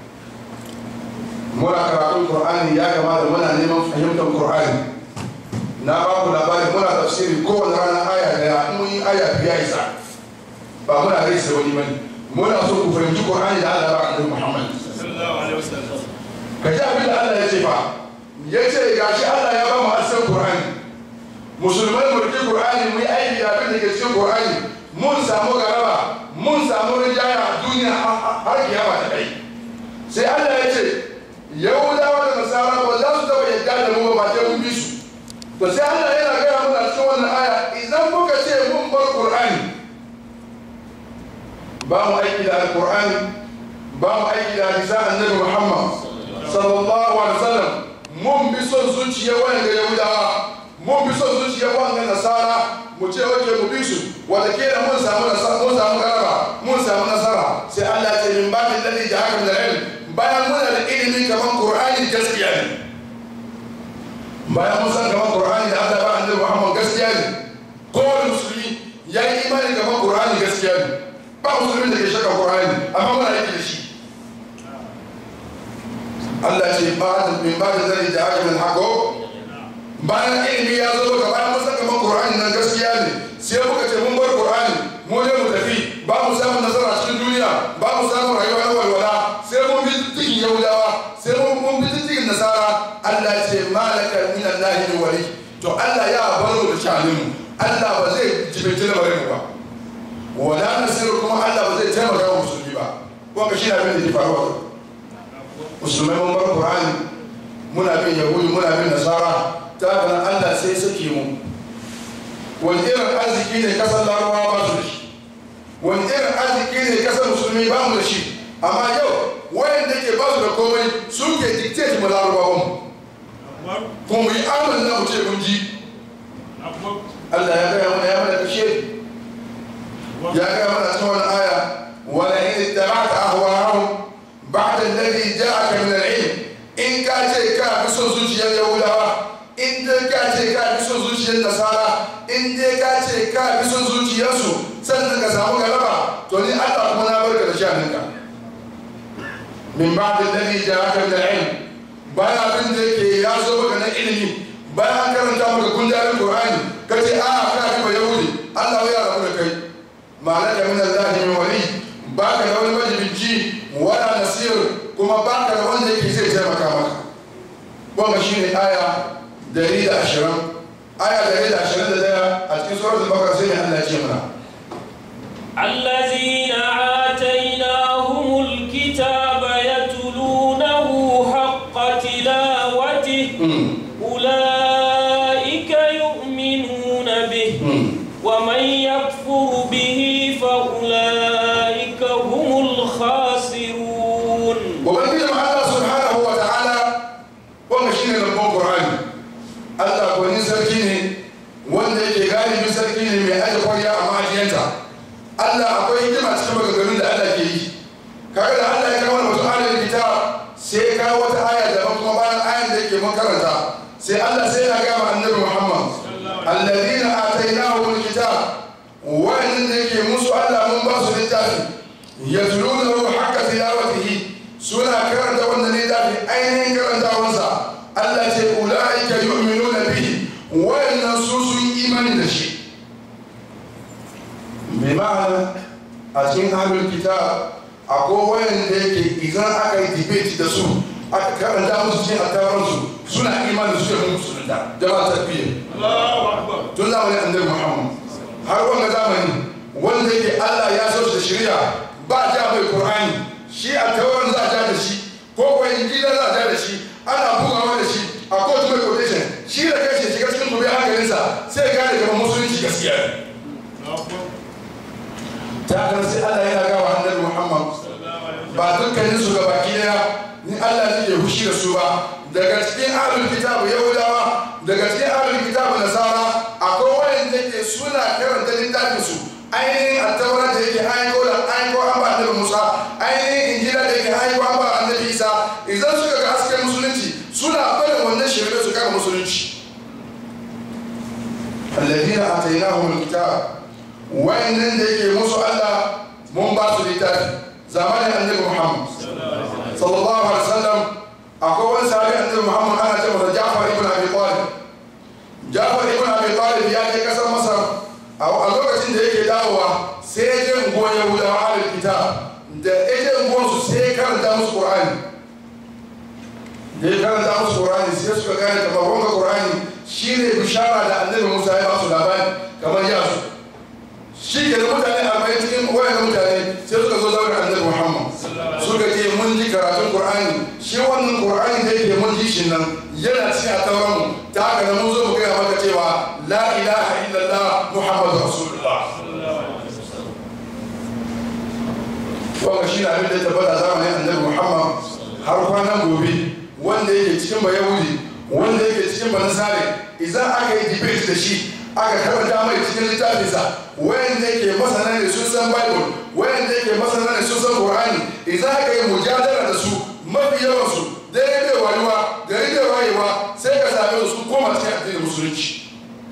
muna karatun qur'ani ya kamata muna neman fahimtar qur'ani na ba ku labari muna tafsiri kowane rana aya daya in mun yi aya biya isa ba muna rai sai wani bane muna so ku fahimci qur'ani da Allah ba annabi Muhammad ka ji abin da Allah ya ce fa ya ce gashi Allah ya ba mu asan Qur'ani musulmai mu rike Qur'ani mu yi aiki da abin da ke cikin Qur'ani mun samu garaba mun samu rijaya a duniya har kiyama ta kai sai Allah ya ce Yahudawa da Nasara ba za su taba yadda da mu ba sai mun bi su to sai Allah yana gaya mana cikin wannan aya idan muka ce mun bar Qur'ani ba mu aiki da Al-Qur'ani ba mu aiki da hadisan Annabi Muhammad sallallahu alaihi wasallam mun bi son zuciya wanda yahudawa mun bi son zuciya wanda nasara mu ce wace mu bi su wanda ke da mun samu nasara mun samu garaba mun samu nasara sai Allah ya ce min ba'di alladhi ja'aka min al-ilm bayan muna da ilimi kaman Qur'ani gaskiya ne bayan mun san kamar qur'ani da Allah ba annabi Muhammad gaskiya ne kowane musulmi ya yi imani kamar qur'ani gaskiya ne ba musulmin da ke shaka qur'ani amma muna yake da shi Allah ce ba da min ba da zai da aka min hako bayan ilimi ya zo ga bayan mun san kamar qur'ani nan gaskiya ne sai muka ce mun bar qur'ani mu ne mu tafi ba mu samu nasara cikin duniya ba mu samu rayuwa na walwala sai mun bi diddigin yahudawa sai mun mun bi diddigin nasara Allah ce malaka min Allah ni wali to Allah ya bar mu da shanin mu Allah ba zai jibinci lamarin mu ba wala nasiru kuma Allah ba zai taimaka wa musulmi ba wanda shi na bin da ke faruwa musulmai mun bar Qur'ani muna bin yahudi muna bin nasara ta haka nan Allah sai sake mu wani irin arziki ne kasar larabawa ba su da shi wani irin arziki ne kasar musulmi ba mu da shi amma yau wayan da ke ba su da komai su ke dictate mu larabawan mu kuma mu yi amal na mu ce mun ji Allah ya gaya mana ya mana kashe ya gaya mana cikin wani aya wala in ittaba'ta ahwa'ahum ba'da alladhi ja'aka min al-ilm in ka ce ka bi son zuciyar yahudawa in dai ka ce ka bi son zuciyar nasara in dai ka ce ka bi son zuciyarsu sannan ka samu galaba to ni Allah kuma na barka da shaninka min ba'da alladhi ja'aka min al-ilm bayan abin da yake ya zo maka na ilimi bayan an karanta maka gundarin Qur'ani ka ce a ka bi yahudi Allah ya rabu da kai ma'ana min Allah min wali baka da wani majibinci wala nasir kuma baka da wanda yake zai taimaka maka wannan shine aya dari da ashirin aya dari da ashirin da daya a cikin suratul bakara sai ne Allah ya ce mana الذين آتيناهم الكتاب يتلونه حق تلاوته أولئك يؤمنون به ومن يكفر به فأولئك هم الخاسرون ubangiji ma Allah subhanahu wa ta'ala wannan shine lambon Qur'ani Allah gwani sarki ne wanda yake galibin sarki ne mai aje kwarya a ma'ajiyanta Allah akwai hikima cikin maganganun da Allah ke yi kaga da Allah ya kawo wani mutum ayar kitab sai ya kawo wata aya daban kuma bayan ayan da yake makaranta sai Allah sai ya gama annabi Muhammad alladhina atainahum alkitab wa'annan da yake musu Allah mun ba su littafi yatlunahu haqqa tilawatihi suna karanta wannan littafi ainihin karantawansa Allah ce ula'ika yu'minuna bihi wayannan su sun imani da shi mai ma'ana a cikin ahlul kitab akwai wayanda yake idan aka yi debate da su aka karanta musu cikin attaransu suna imani su da musulunta jama'a tarbiyya tun zamanin annabi muhammad har wanga zamani wanda yake Allah ya so shi da shari'a ba ja mai qur'ani shi a tauran za a ja da shi ko kuwa injila za a ja da shi ana bugawa da shi a kotu mai quotation shi da kai shi shiga cikin gobe hankalinsa sai gane kamar musulunci gaskiya ne ta kan sai Allah yana gawa annabi Muhammad ba dukkanin su ga baki daya ni Allah ne ke hushi da su ba daga cikin ahlul kitab yahudawa daga cikin ahlul kitab nasara akwai wanda ke suna karanta littafin su ainihin attaura da yake aiko da aiko an ba annabi Musa ainihin injila da yake aiko an ba annabi Isa idan suka ga hasken musulunci suna barin wannan shirye su kama musulunci alladhina atainahum alkitab wayannan da yake musu Allah mun ba su littafi zamanin annabi Muhammad sallallahu alaihi wasallam akwai wani sahabi annabi Muhammad ana ce masa Ja'far ibn Abi Talib Ja'far ibn Abi Talib ya je kasar Masar a lokacin da yake dawowa sai ya je unguwar Yahudawa ahlul kitab da ya je unguwar su sai ya karanta musu Qur'ani da ya karanta musu Qur'ani sai suka gane kamar wanga Qur'ani shine bishara da annabi Musa ya ba su labari kamar ya su shi ke da mutane arba'in cikin wayan mutane sai suka zo zaune annabi Muhammad suka ce mun ji karatun Qur'ani shi wannan Qur'ani da yake mun ji shi nan yana cikin a tauran mu ta haka nan mun zo mu gaya maka cewa la ilaha illallah Muhammadu Rasulullah wannan shi ne abin da ya tabbata zamanin annabi Muhammad har kwanan gobe wanda yake cikin bayahudi wanda yake cikin banasare idan aka yi debate da shi aka karanta mai cikin littafinsa wayanda yake masana ne sun san bible wayanda yake masana ne sun san qur'ani idan aka yi mujadala da su mafi yawan su daidai wayuwa gari da wayewa sai ka same su kuma koma cikin addinin musulunci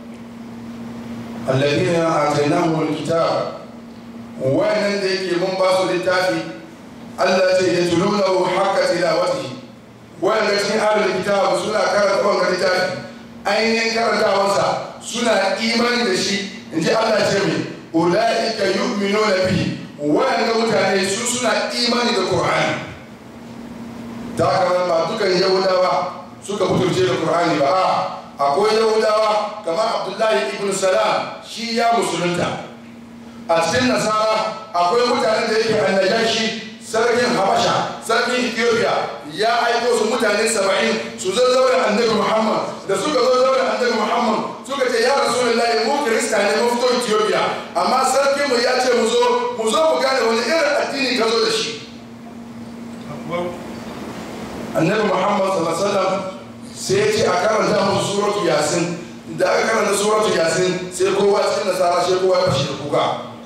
alladhina atainahum alkitab wayannan da yake mun ba su littafi Allah ce ya tulunahu haqqa tilawatihi wayanda cikin ahlul kitab suna karanta wannan littafi ainihin karantawarsa suna imani da shi inji Allah ce mai ulaika yu'minuna bihi wayanda mutane su suna imani da Qur'ani ta haka ba dukan yahudawa suka fiturce da Qur'ani ba a akwai yahudawa kamar Abdullahi ibn Salam shi ya musulunta a cikin nasara akwai mutanen da yake annajashi sarkin habasha sarkin ethiopia ya aiko su mutane saba'in su zo zaure annabi muhammad da suka zo zaure annabi muhammad suka ce ya rasulullahi mu kirista ne mu fito ethiopia amma sarkin mu ya ce mu zo mu zo mu gane wani irin addini ka zo da shi annabi muhammad sallallahu alaihi wasallam sai ya ce a karanta musu suratu yasin da aka karanta suratu yasin sai kowa cikin nasara sai kowa ya fashe da kuka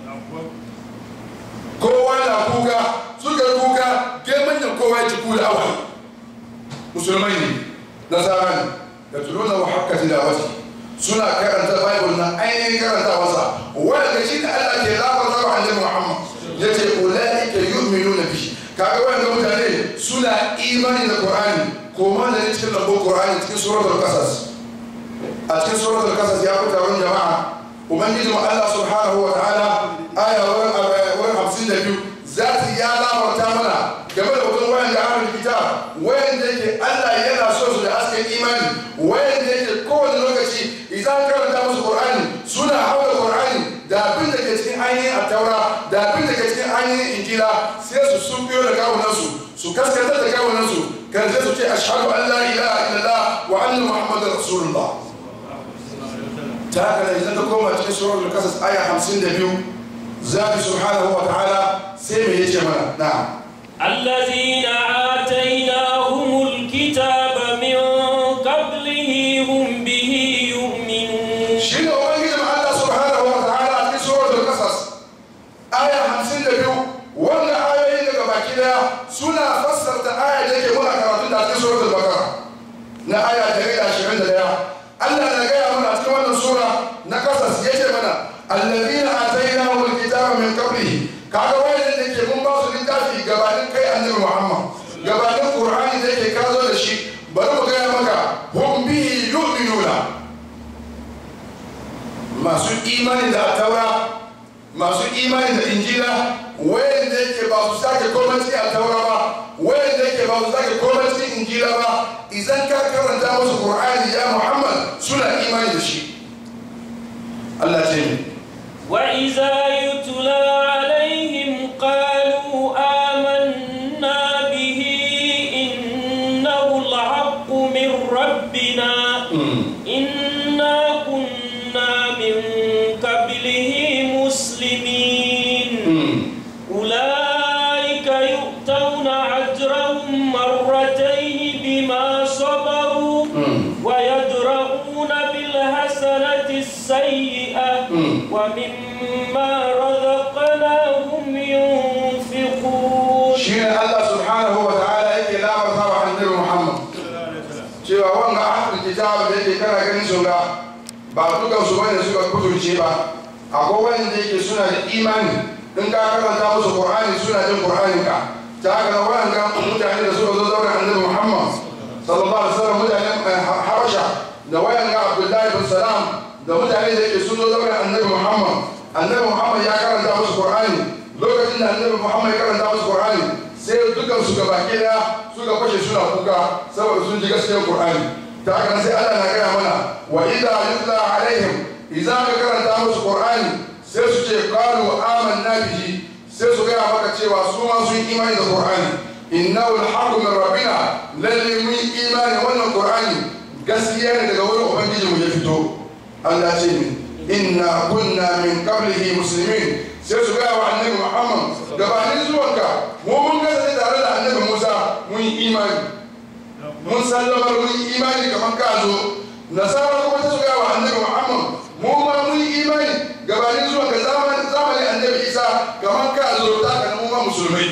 kowa na kuka suka yi kuka gemin da kowa ya ci kula awal musulmai ne nasara ne da tuluna wa haka tilawati suna karanta bible na ainihin karanta wasa wanda shi da Allah ke lafarta wa annabi Muhammad ya ce ulaika yu'minuna bihi kaga wanda mutane suna imani da Qur'ani ko ma da cikin lambun Qur'ani cikin suratul qasas a cikin suratul qasas ya fita wani jama'a ubangiji mu Allah subhanahu wa ta'ala aya wurin hamsin da biyu zati ya labarta mana game da mutum wayan da ahlul kitab wayan da yake Allah yana so su da hasken imani wayan da yake kowane lokaci idan karanta musu Qur'ani suna hawa Qur'ani da abin da ke cikin ainihin attaura da abin da ke cikin ainihin injila sai su sun biyo da kawunansu su kaskantar da kawunansu kan sai su ce ashhadu an la ilaha illallah wa anna muhammadar rasulullah ta haka da idan ka koma cikin suratul kasas aya 52 zabi subhanahu wa ta'ala sai me yace mana na'am الذين آتيناهم الكتاب من قبله هم به يؤمنون shi ne ubangijin Allah subhanahu wa ta'ala a cikin suratul kasas aya 52 wannan ayoyin daga baki daya suna fassarta aya da yake muna karatu da cikin suratul bakara na aya 121 Allah na gaya mana a cikin wannan sura na kasas yace mana alladhina atainahumul kitaba min qablihi kaga wayan da yake mun ba su littafi gabanin kai annabi Muhammad gabanin Qur'ani da yake kazo da shi bari mu gaya maka hum bihi yu'minuna masu imani da taura masu imani da injila wayan da yake ba su sake komai cikin taura ba wayan da yake ba su sake komai cikin injila ba idan ka karanta musu Qur'ani ya Muhammad suna imani da shi Allah ce ni وإذا يتلى عليهم قالوا آمنا به إنه الحق من ربنا إنا كنا من قبله مسلمين أولئك يؤتون أجرهم مرتين بما صبروا ويدرؤون بالحسنة السيئة ومما رزقناهم ينفقون shi ne Allah subhanahu wa ta'ala yake labarta wa annabi Muhammad cewa wanga ahlul kitab da yake kana ganin su ga ba dukan su bane suka kuturce ba akwai wanda yake suna da imani in ka karanta musu Qur'ani suna jin Qur'anin ka ta haka na wanga mutane da suka zo zauna annabi Muhammad sallallahu alaihi wasallam mutanen Habasha da wayan ga Abdullahi bin Salam da mutane da yake sun zo zauna annabi Muhammad annabi Muhammad ya karanta musu Qur'ani lokacin da annabi Muhammad ya karanta musu Qur'ani sai dukan su gabaki daya suka fashe suna kuka saboda sun ji gaskiyar Qur'ani ta haka nan sai Allah na gaya mana wa idza yutla alaihim idza ka karanta musu Qur'ani sai su ce qalu amanna bihi sai su gaya maka cewa su ma sun imani da Qur'ani innahu alhaqqu min rabbina lalle mun imani wannan Qur'ani gaskiya ne daga wurin ubangiji mu ya fito Allah ce ni inna kunna min qablihi muslimin sai su gaya wa annabi Muhammad gabanin zuwanka mu mun kasance tare da annabi Musa mun yi imani mun sallamar mun yi imani kamar ka zo nasara kuma ta su gaya wa annabi Muhammad mu ma mun yi imani gabanin zuwanka zamanin zamanin annabi Isa kamar ka zo ta kana mu ma musulmai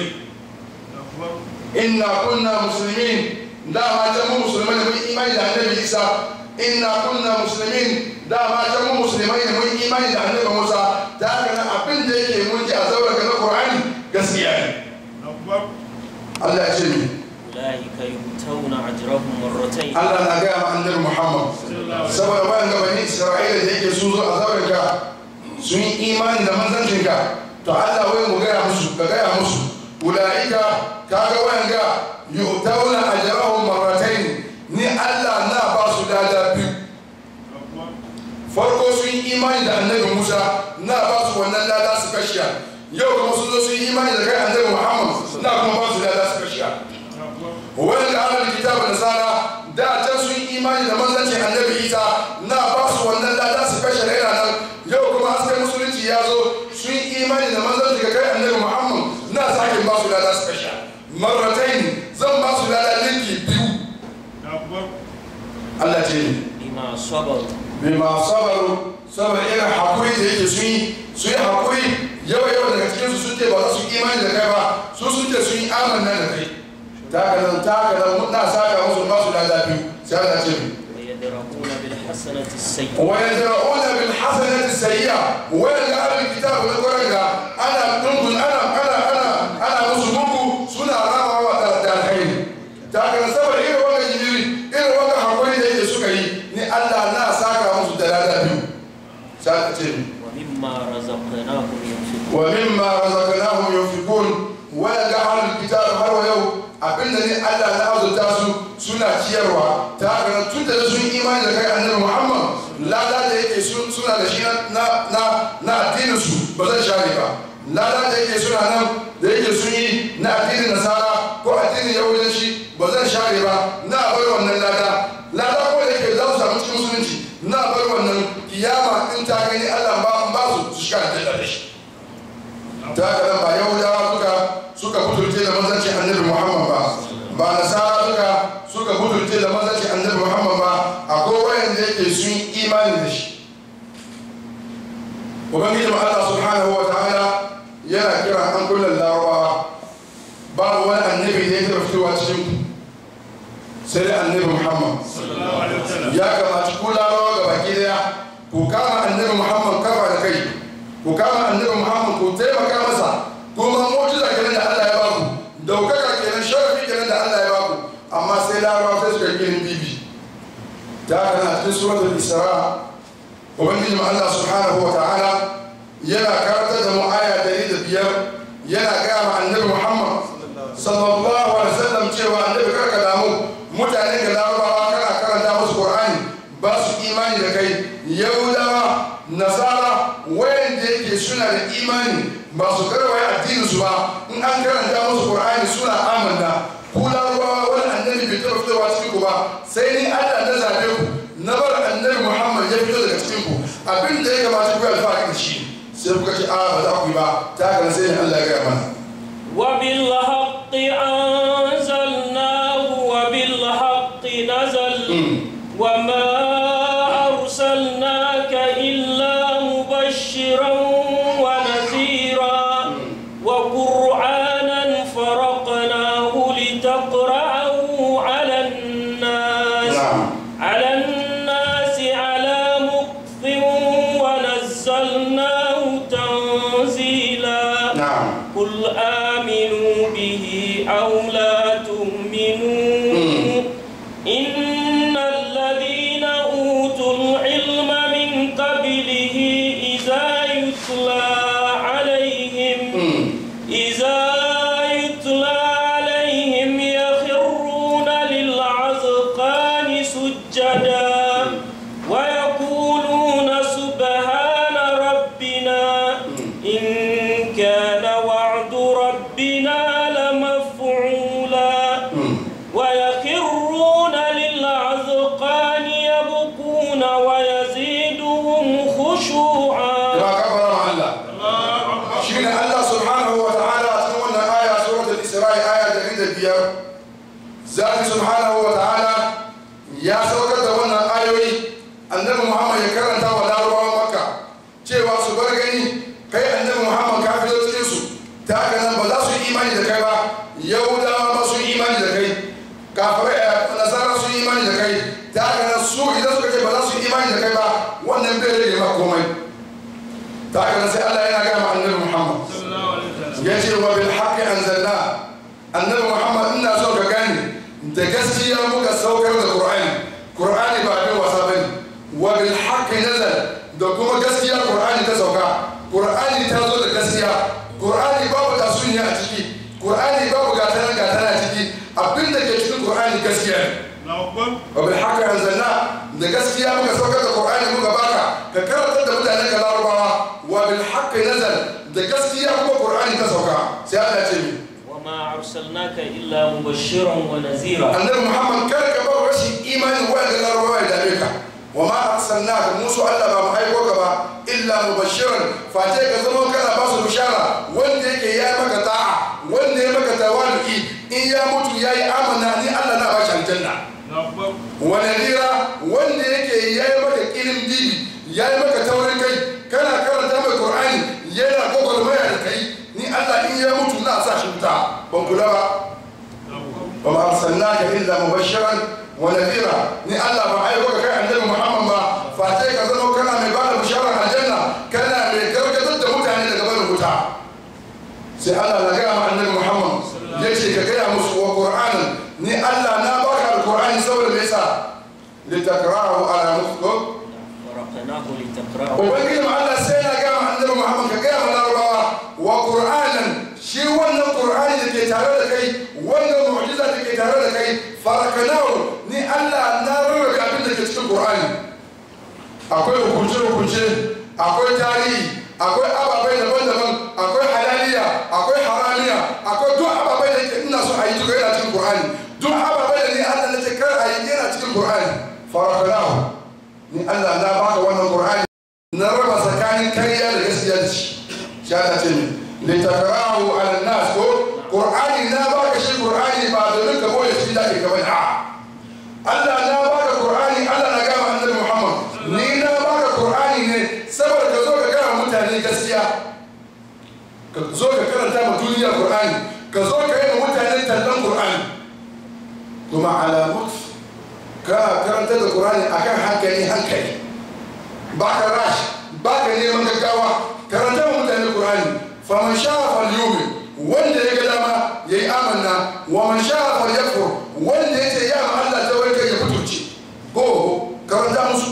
inna kunna muslimin dama can mu musulmai da mun yi imani da annabi Isa inna kunna muslimin dama can mu musulmai ne mun imani da annabi Musa ta haka nan abin da yake mun ji a zauren na Qur'ani gaskiya ne Allah ya ce mi أولئك يؤتون أجرهم مرتين Allah na gaya ma annabi Muhammad saboda bayan gabani Isra'ila da yake su zo a zauren ka sun yi imani da manzancin ka to Allah wai mu gaya musu ka gaya musu ulaika kaga wayan ga yu'tawna ajrahum marratayn ni Allah na ba su lada biyu farko sun yi imani da annabi Musa na ba su wannan lada su kashiya yau kuma sun zo sun yi imani da kai annabi Muhammad na kuma ba su lada su kashiya wani da ahlul kitab da nasara da can sun yi imani da manzancin annabi Isa na ba su wannan lada su kashe raina nan yau kuma hasken musulunci ya zo sun yi imani da manzancin ga kai annabi Muhammad na sake ba su lada su kashe marratain zan ba su lada linki biyu Allah ce ni بما صبروا bima sabaru saboda irin hakuri da yake sun yi su yi hakuri yawa yawa daga cikin su sun ce ba za su yi imani da kai ba su sun ce sun yi amanna da kai ta ka nan ta ka nan na saka musu ba su lada biyu sai Allah ce mi ويدرؤون بالحسنة السيئة wa yadra'una bil hasanati sayyi'a wa yadda ahlul kitab da qur'ani ana dungun ana ana ana ana musu muku suna ramawa da da alkhairi ta ka nan saboda irin wannan jibiri irin wannan hakuri da yake suka yi ni Allah na saka musu da lada biyu sai Allah ce mi ومما رزقناهم ينفقون ومما رزقناهم ينفقون ويلقى أهل الكتاب har wa yau abinda ne Allah na azurta su suna ciyarwa ta haka tun da sun imani da kai annabi Muhammad lada da yake su- suna da shi na na na addinin su ba zan share ba lada da yake suna nan da yake sun yi na addinin nasara ko addinin yahudanci ba zan share ba na bar wannan lada lada ko da yake za su samu cikin musulunci na bar wannan kiyama in ta gani Allah ba ba su su shiga da shi ta haka nan ba yahudawa suka suka butulce da manzancin annabi muhammad ba ba nasara suka suka butulce da manzancin annabi muhammad ba akwai wayanda yake sun yi imani da shi ubangiji mu allah subhanahu wa ta'ala yana kira an kullum larabawa babu wani annabi da ya taɓa fitowa cikin ku sai da annabi muhammad ya kamaci ku larabawa ga baki daya ku kama annabi muhammad kafa da kai ku kama annabi muhammad ku taimaka masa kuma mu'jiza kenan da Allah ya baku daukaka kenan sharafi kenan da Allah ya baku amma sai larabawa sai suka yi bibi ta haka na cikin suratul isra ubangiji Allah subhanahu wa ta'ala yana karantar da mu aya dari da biyar yana gaya ma annabi muhammad sallallahu alaihi wasallam cewa annabi karka damu mutane da larabawa kana karanta musu qur'ani ba su imani da kai yahudawa nasara wayanda yake suna da imani ba su karwaye addinin su ba in an karanta musu qur'ani suna amanna ku larabawa wani annabi bai taɓa fitowa cikin ku ba sai ni allah na zabe ku na bar annabi muhammad ya fito daga cikin ku abin da ya kamata ku yi alfahari da shi sai kuka ce a ba za ku yi ba ta haka sai ni allah ya gaya mana وبالحق أنزلناه وبالحق نزل وما أرسلناك إلا مبشرا ونذيرا وقرآنا فرقناه لتقرأه على الناس na'am على الناس على مكث ونزلناه تنزيلا na'am قل آمنوا به أو لا تؤمنوا إن الذين أوتوا العلم من قبله إذا يتلى عليهم إذا يتلى عليهم يخرون للعذقان سجدا ويقولون سبحان ربنا إن كان وعد ربنا لمفعولا ويخرون للعذقان يبكون ويزيدهم خشوعا ba kafara ma Allah shi ne Allah subhanahu wa ta'ala a cikin wannan aya suratul Isra'i aya dari da biyar zaki subhanahu wa ta'ala ya saukar da wannan ayoyi annabi Muhammad ya karanta wa larabawan Makka cewa su bar gani kai annabi Muhammad ka fito cikin su ta haka nan ba za su yi imani da kai ba Yahudawa ma sun yi imani da kai kafirai nasara sun yi imani da kai ta haka nan su idan suka ce ba za su yi imani da kai ba wannan bai rage maka komai ta haka nan sai Allah yana gaya ma annabi Muhammad ya ce wa bil haqqi anzalna annabi Muhammad ina so ka gane da gaskiya muka saukar da Qur'ani Qur'ani ba abin wasa bane wa bil haqqi nazal da kuma gaskiya Qur'ani ta sauka Qur'ani ta zo da gaskiya Qur'ani babu tasuniya a ciki Qur'ani babu gatana gatana a ciki abin da ke cikin Qur'ani gaskiya ne wa bil haqqi anzalna da gaskiya muka saukar da Qur'ani muka baka ka karanta da mutanen ka larabawa wa bil haqqi nazal da gaskiya kuma Qur'ani ta sauka sai Allah ya ce mi وما أرسلناك إلا مبشرا ونذيرا annabi Muhammad kar ka bar rashin imani wa da larabawa ya dame ka wa ma arsalnaka musu Allah ba mu aiko ka ba illa mubashiran fate ka zama kana ba su bishara wanda yake ya maka ta'a wanda ya maka tawali'i in ya mutu yayi amana ni Allah na ba shi aljanna wa nadira wanda yake ya yi maka kirin bibi ya yi maka taurin kai kana karanta mai qur'ani yana gwagwarmaya da kai ni Allah in ya mutu na sa shi wuta ban kula ba wa ma arsalnaka illa mubashiran wa nadira ni Allah ba aiko ka kai annabi Muhammad ba face ka zama kana mai bada bisharar aljanna kana mai gargadar da mutane daga barin wuta sai Allah na gaya ma annabi Muhammad yace ka gaya musu wa qur'anan ni Allah na baka alqur'ani saboda me yasa litakrahu ala muftuk ورقناه لتقرأه ubangiji ma Allah sai na gaya ma annabi Muhammad ka gaya ma larabawa wa qur'anan shi wannan qur'ani da ke tare da kai wannan mu'jiza da ke tare da kai farakanahu ni Allah na rarrabe abin da ke cikin qur'ani akwai hukunce hukunce akwai tarihi akwai ababai daban-daban akwai halaliya akwai haramiya akwai duk ababai da ke ina so a yi duka yana cikin qur'ani duk ababai da ni Allah na ce kar a yi yana cikin qur'ani farakanahu ni Allah na baka wannan qur'ani na raba tsakanin kariya da gaskiya da shi shi Allah ce min litakrahu ala nas ko qur'ani na baka shi qur'ani ba domin ka boye shi da ke gaba a Allah na baka qur'ani Allah na gama annabi Muhammad ni na baka qur'ani ne saboda ka zo ka gaya mutane gaskiya ka zo ka karanta ma duniya qur'ani ka zo ka yi ma mutane tallan qur'ani kuma ala mutf ka karanta da qur'ani akan hankali hankali ba ka rash ba ka neman gaggawa karanta wa mutane qur'ani faman sha'a falyumin wanda ya ga dama yayi amanna wa man sha'a falyakfur wanda yace ya ma Allah ta warke ya fiturce go karanta musu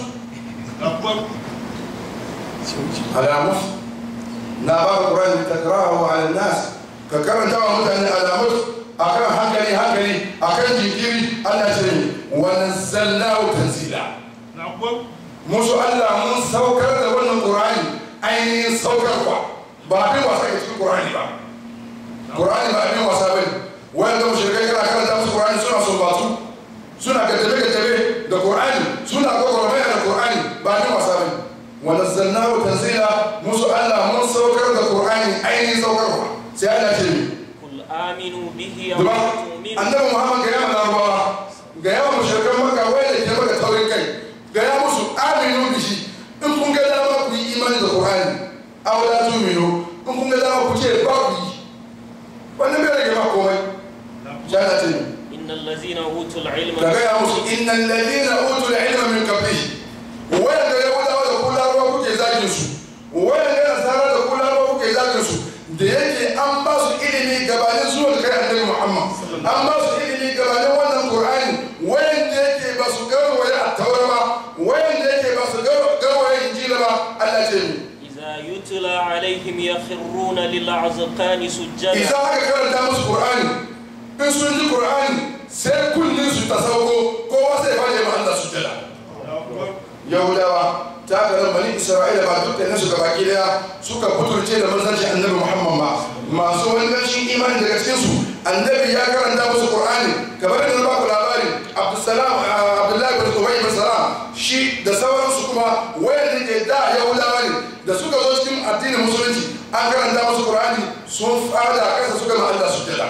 alamus na ba ka qur'ani takrahu ala nas ka karanta wa mutane alamus akan hankali hankali akan jinkiri Allah ce wa nazzalnahu tanzila musu Allah mun saukar da wannan Qur'ani ainihin saukarwa ba abin wasa ke cikin Qur'ani ba Qur'ani ba abin wasa bane wanda mushrikai kana karanta musu Qur'ani suna sumbatu suna gaddame gaddame da Qur'ani suna gwagwarmaya da Qur'ani ba abin wasa bane wa nazzalnahu tanzila musu Allah mun saukar da Qur'ani ainihin saukarwa sai Allah ce ni قل آمنوا به أو duba لا تؤمنوا annabi Muhammad ga yawan larabawa ga yawan mushrikan Makka wai da ke maka taurin kai gaya musu aminu da shi in kun ga dama ku yi imani da Qur'ani aw la tu'minu in kun ga dama ku ce ba ku yi wannan bai rage ma komai jana ce إن الذين أوتوا العلم ka gaya musu innal ladina utul ilma min qablihi wanda yahudawa da kullawa kuke zagin su wanda nasara da kullawa kuke zagin su da yake an ba su ilimi gabanin zuwan kai annabi Muhammad an ba su ilimi gabanin wannan Qur'ani wanda yake ba su garwaye a taura ba wanda yake ba su garwaye injila ba Allah ce mu إذا يتلى عليهم يخرون للأذقان سجدا idan aka karanta musu Qur'ani in sun ji Qur'ani sai kullun su ta sauko kowa sai fara ma Allah sujjada Yahudawa ta karan bani Isra'ila ba dukkanin su gabaki daya suka fiturce da manzanci annabi Muhammad ba masu wangancin imani daga cikin su annabi ya karanta musu Qur'ani kamar da na ba ku labari Abdussalam Abdullahi bin Ubay bin Salam shi da sauransu kuma wayanda ke da Yahudawa ne da suka zo cikin addinin musulunci an karanta musu Qur'ani sun fada kasa suka ma Allah sujjada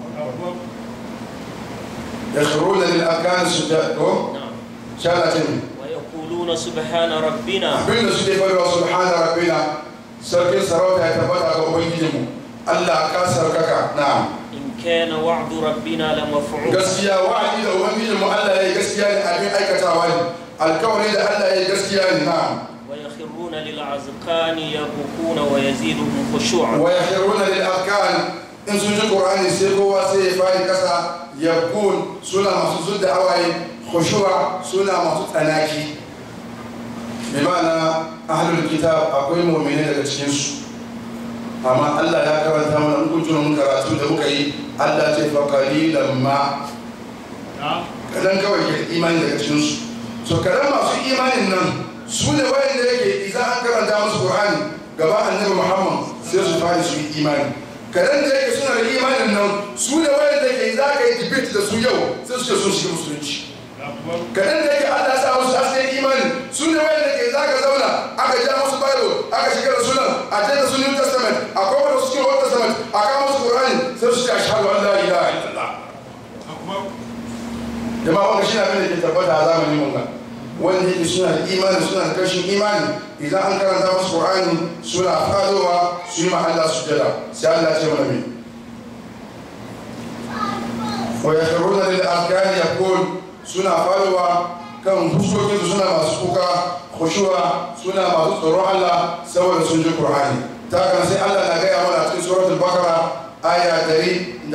yakhruna lil arkan sujjada ko نعم shalatin ويقولون سبحان ربنا abin da suke faruwa subhana rabbina sarkin sarauta ya tabbata ga ubangijinmu Allah ka sarkaka na إن كان وعد ربنا لمفعولا gaskiya wa'adi da ubangijin mu Allah ya yi gaskiya ne abin aikatawa ne alkawari da Allah ya yi gaskiya ne na'am ويخرون للأذقان يبكون ويزيدهم خشوعا wa yakhruna lil afkan in sun ji qur'ani sai kowa sai ya fari kasa yakun suna masu zudda hawaye khushu'a suna masu tsanaki bi ma'ana ahlul kitab akwai mu'mini daga cikin su amma Allah ya karanta mana in kun tuna mun karatu da muka yi Allah ce fa qalilan ma kadan kawai ke imani daga cikin su so kadan masu imanin nan su ne wayanda yake idan an karanta musu Qur'ani gaba annabi Muhammad sai su fara su yi imani kadan da yake suna da imanin nan su ne wayanda yake za ka yi debate da su yau sai su ce sun shiga musulunci kadan da yake Allah ya sa musu hasken imani su ne wayanda ke za ka zauna aka ja musu Bible aka shiga da sunan a jada su New Testament a kuma da su cikin Old Testament a kama musu Qur'ani sai su ce ashhadu an la ilaha illallah jama'a wanda shi na abin da ke tabbata a zamanin mun ga wanda yake suna da imani suna da kashin imani idan an karanta musu qur'ani suna fadowa su yi ma Allah sujjada sai Allah ya ce mana me wa yakhruna lil arkani yaqul suna fadowa kan fuskokin su suna masu kuka khushu'a suna masu tsoron Allah saboda sun ji qur'ani ta kan sai Allah na gaya mana cikin suratul baqara aya 121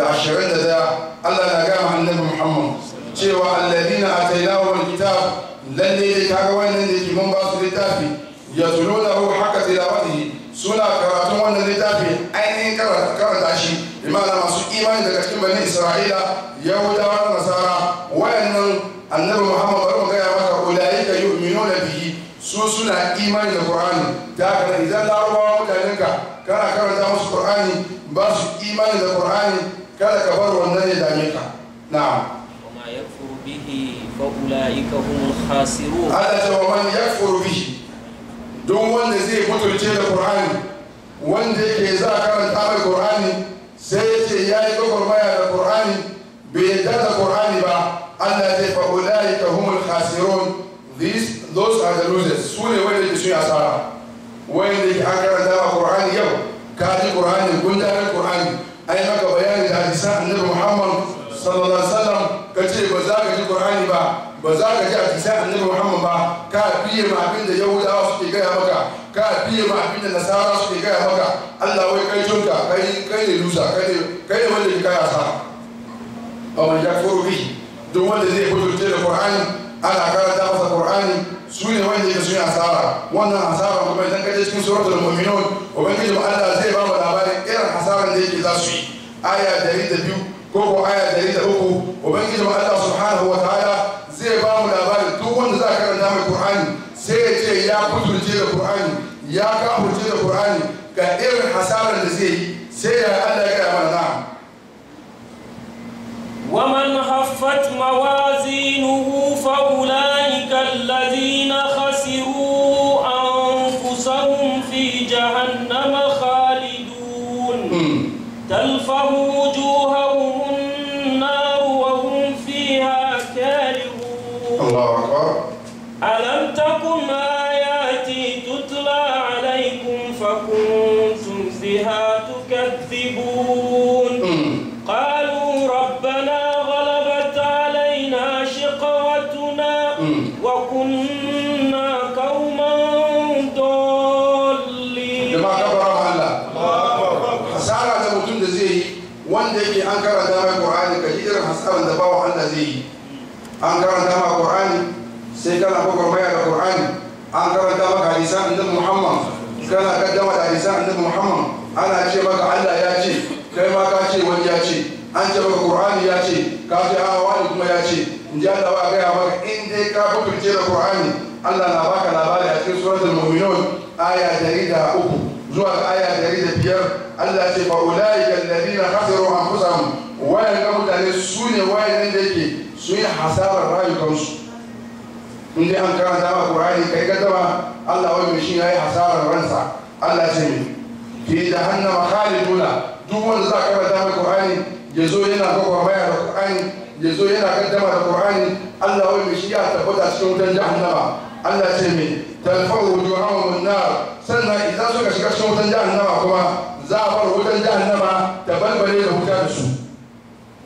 Allah na gaya ma annabi Muhammad cewa alladina atainahum alkitab lalle dai kaga wannan da ke mun ba su littafi ya tulo da hu haka tilawatihi suna karatun wannan littafi ainihin karanta shi imana masu imani daga cikin bani isra'ila yahudawa da nasara wayannan annabi muhammad bari mu gaya maka ulaika yu'minuna bihi su suna imani da qur'ani da haka idan larabawa mutanen ka kana karanta musu qur'ani ba su imani da qur'ani kada ka bar wannan ya dame ka na'am وما يكفر به فأولئك هم الخاسرون Allah ta wa man yakfuru bihi don wanda zai mutunce da Qur'ani wanda yake za a karanta mai Qur'ani sai ya ce ya yi gwagwarmaya da Qur'ani bai yarda da Qur'ani ba Allah ya ce fa ulaika humul khasirun these those are the losers su ne wanda ke sun yi asara wanda yake an karanta ma Qur'ani yau ka ji Qur'ani gundarin Qur'ani ai maka bayani da hadisan Annabi Muhammad sallallahu alaihi wasallam ka ce ba za ka ji Qur'ani ba ba za ka ji hadisan Annabi Muhammad ba ka biye ma abin da Yahudawa suke gaya maka ka biye ma abin da Nasara suke gaya maka Allah wai kai tunka kai kai ne lusa kai ne kai ne wanda ke kaya sa amma ya furu bi duk wanda zai fito da Qur'ani ana karanta masa Qur'ani su ne wanda yake sun yi asara wannan asara kuma idan ka je cikin suratul mu'minun ubangiji Allah zai ba mu labarin irin hasaran da yake za su yi aya dari da biyu ko ko aya dari da uku ubangiji Allah subhanahu wa ta'ala zai ba mu labarin duk wanda za a karanta mai Qur'ani sai ya ce ya kuturce da Qur'ani ya kafurce da Qur'ani ga irin hasaran da zai yi sai ya Allah ya gaya mana na'am ومن خفت موازينه فأولئك الذين خسروا أنفسهم في جهنم خالدون تلفه وجوههم النار وهم فيها كارهون Allahu akbar ألم تكن آياتي تتلى عليكم فكنتم بها تكذبون قالوا ربنا غلبت علينا شقوتنا وكنا قوما ضالين jama'a kabara ma Allah hasara da mutum da zai yi wanda yake an karanta mai Qur'ani ka ji irin hasaran da bawa Allah zai yi an karanta ma Qur'ani sai kana gwagwarmaya da Qur'ani an karanta maka hadisan annabi Muhammad kana kaddama da hadisan annabi Muhammad ana ce maka Allah ya ce kai ma ka ce wani ya ce an ce maka Qur'ani ya ce ka ce a wani kuma ya ce in ji Allah ba gaya maka in dai ka fitirce da Qur'ani Allah na baka labari a cikin suratul mu'minun aya dari da uku zuwa ga aya dari da biyar Allah ce fa ulaika alladhina khasiru anfusahum wayan ga mutane su ne wayan da yake su yi hasarar rayukansu in dai an karanta ma Qur'ani kai ga dama Allah wai shi yayi hasarar ransa Allah ce ne fi jahannama khaliduna duk wanda za ka karanta mai Qur'ani ya zo yana gwagwarmaya da Qur'ani ya zo yana kaddama da Qur'ani Allah wai shi ya tabbata cikin wutan jahannama Allah ce me talfahu wujuhahum an-nar sannan idan suka shiga cikin wutan jahannama kuma za a bar wutan jahannama ta balbale da wuta da su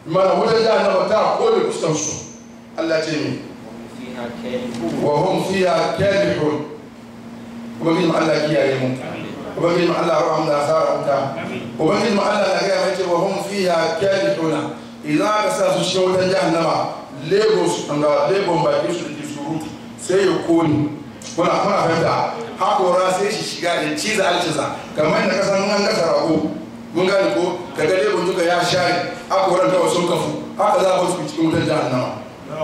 mana wutar jahannama ta kone fuskan su Allah ce mi فيها كالحون wa hum fiha kalihun ubangiji ma Allah kiyaye mu ubangiji ma Allah rahama da asara wuta ubangiji ma Allah na gaya mai ce wa hum fiha kalihuna idan aka sa su cikin wutar jahannama lebo su ga lebon bakin su da ke surutu sai ya kone kuna kuna fahimta hakora sai shi shiga da ciza alciza kamar da kasan an gasa rago mun gane ko kaga lebon duka ya share hakoran kawai sun kafu haka za a wasu cikin wutar jahannama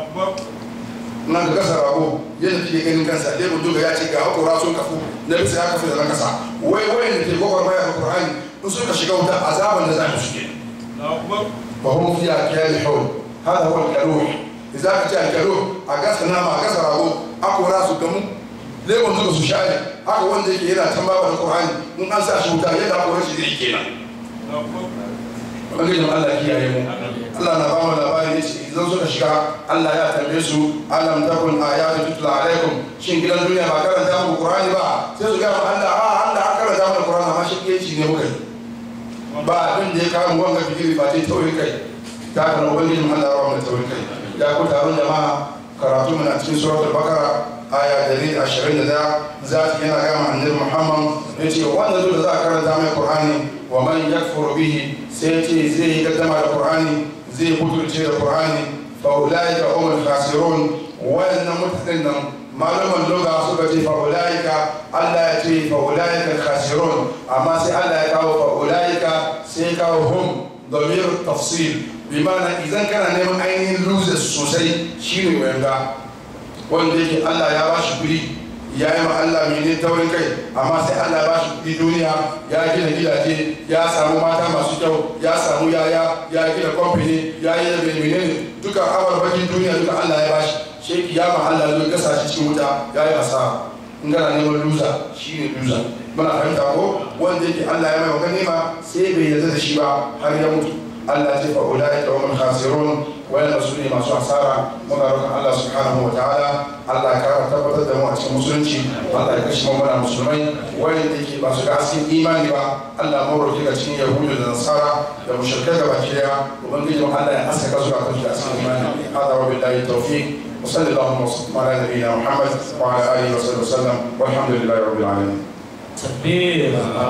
na ga gasa rago yadda take ganin kansa lebon duka ya ce ga hakora sun kafu na bisa ya kafu da na kasa wai wai da ke gwagwar maya da qur'ani in suka shiga wuta azaban da za su shige وهم فيها كالحون هذا هو الكالوح إذا كنت الكالوح أقاس نام أقاس راغو أكو راسو كمو ليه من ذلك سشاري أكو وان ذلك هنا تنبا القرآن من أنسى شوتا يدا أكو رشي ذلك هنا Ubangijin Allah kiyaye mu Allah na bamu labari yace idan suka shiga Allah ya tambaye su alam takun ayatu tutla alaikum shin gidan duniya ba karanta muku Qur'ani ba sai su ga Allah a Allah an karanta mana Qur'ani amma shi kiyaye ne muka yi ba abin da ya kawo wanga fikiri ba ce taurin kai ta kana ubangijin Allah rawa mai taurin kai ya ku taron jama'a karatu muna cikin suratul bakara aya dari ashirin da daya za ta yana gama annabi muhammad ya ce wanda zo da za a karanta mai qur'ani wa man yakfuru bihi sai ce zai yi gaddama da qur'ani zai butulce da qur'ani fa ulaika humul khasirun wannan mutanen nan malaman loga suka ce fa'ulaika Allah ya ce fa'ulaika khasirun amma sai Allah ya kawo fa'ulaika sai kawo hum damir tafsir bi mana idan kana neman ainihin losers sosai shine wanda wanda yake Allah ya ba shi kuɗi ya yi ma Allah mene taurin kai amma sai Allah ya ba shi kuɗi duniya ya gina gidaje ya samu mata masu kyau ya samu yaya ya gina kamfani ya yi da menene duka abarbakin duniya duka Allah ya ba shi shi kiyama Allah zai gasa shi cikin wuta ya yi asara in gana neman lusa shi ne lusa muna fahimta ko wanda yake Allah ya mai wa ganima sai bai yarda da shi ba har ya mutu Allah ce fa ulai ka hum khasirun wayanda su ne masu asara muna roƙon Allah subhanahu wa ta'ala Allah ya kara tabbatar da mu a cikin musulunci Allah ya kashe mu muna musulmai wayanda yake ba su ga asin imani ba Allah mu roƙi ga cikin yahudu da nasara da mushrikai gaba daya ubangiji Allah ya asaka su a kan asin imani hada wa billahi tawfiq وصلى اللهم وسلم على نبينا محمد وعلى اله وصحبه وسلم والحمد لله رب العالمين. تكبير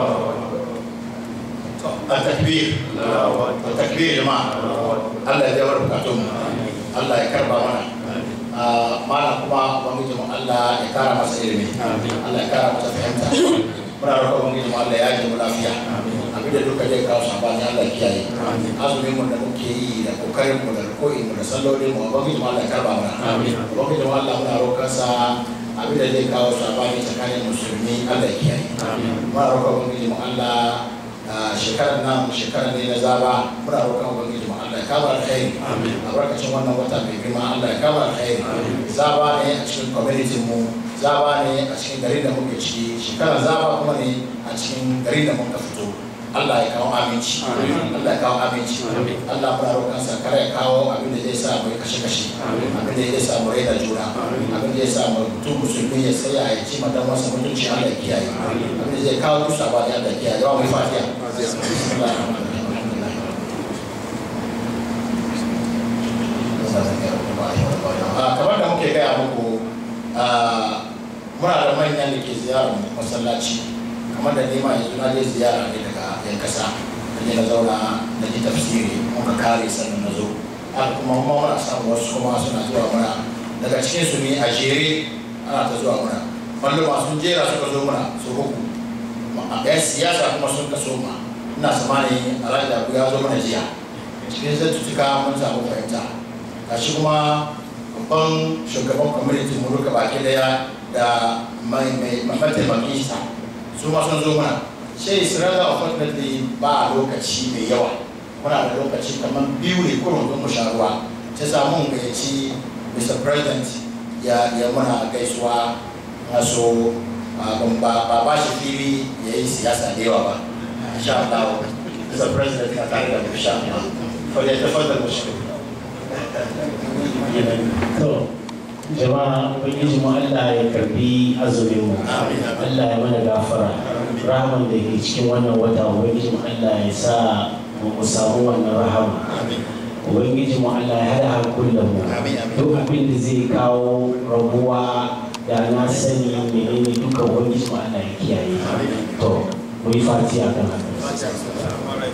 التكبير التكبير يا جماعه الله يجبر بكاتم الله يكرم mana mana kuma ubangiji mu Allah ya kara masa ilimi Allah ya kara masa fahimta muna roƙon ubangiji mu Allah ya ji mu lafiya abinda duka zai kawo sabani Allah ya kiyaye azumin mu da muke yi da kokarin mu da koyi mu da sallolin mu ubangiji mu Allah ya karba mana ubangiji mu Allah muna roƙon sa abinda zai kawo sabani tsakanin musulmi Allah ya kiyaye muna roƙon ubangiji mu Allah shekarar nan shekarar ne na zaba muna roƙon ubangiji mu Allah ya kama alkhairi albarkacin wannan wata mai girma Allah ya kama alkhairi zaba ne a cikin community mu zaba ne a cikin garin da muke ciki shekarar zaba kuma ne a cikin garin da muka fito Allah ya kawo aminci Allah ya kawo aminci Allah muna roƙon sa kare ya kawo abin da zai sa mu yi kashe kashe abin da zai sa mu raina juna abin da zai sa mu mutum musulmi ya tsaya ya ci madan wasa mutunci Allah ya kiyaye abin da zai kawo dusa ba da Allah ya kiyaye yawa mai fatiha kamar da muke gaya muku muna da manyan da ke ziyarar masallaci kamar da nema yanzu na je ziyara ne daga yan kasa da je na zauna na ji tafsiri muka kare sannan na zo haka kuma kuma muna samun wasu kuma suna zuwa muna daga cikin su ne a jere ana ta zuwa muna malluma sun jera suka zo muna su uku yan siyasa kuma sun kaso ma ina samani alhaji da ya zo mana jiya cikin zattutuka mun samu fahimta gashi kuma babban shugaban kwamitin mu duka baki daya da mai mataimakin sa su ma sun zo mana sai isra'ila unfortunately ba lokaci mai yawa muna da lokaci kamar biyu ne kurun don mu sha ruwa ta samu gayyaci mr president ya ya muna gaisuwa na so ba ba shi fili ya yi siyasa da yawa ba insha Allah mr president na tare da mu insha Allah falyatafadal mushkil to jama'a ubangiji mu Allah ya karbi azumin mu Allah ya mana gafara rahaman da ke cikin wannan wata ubangiji mu Allah ya sa mu samu wannan rahama ubangiji mu Allah ya hada hankulan mu Amin, amin. duk abin da zai kawo rabuwa da na sani menene duka ubangiji mu Allah ya kiyaye to mu yi fatiha kan haka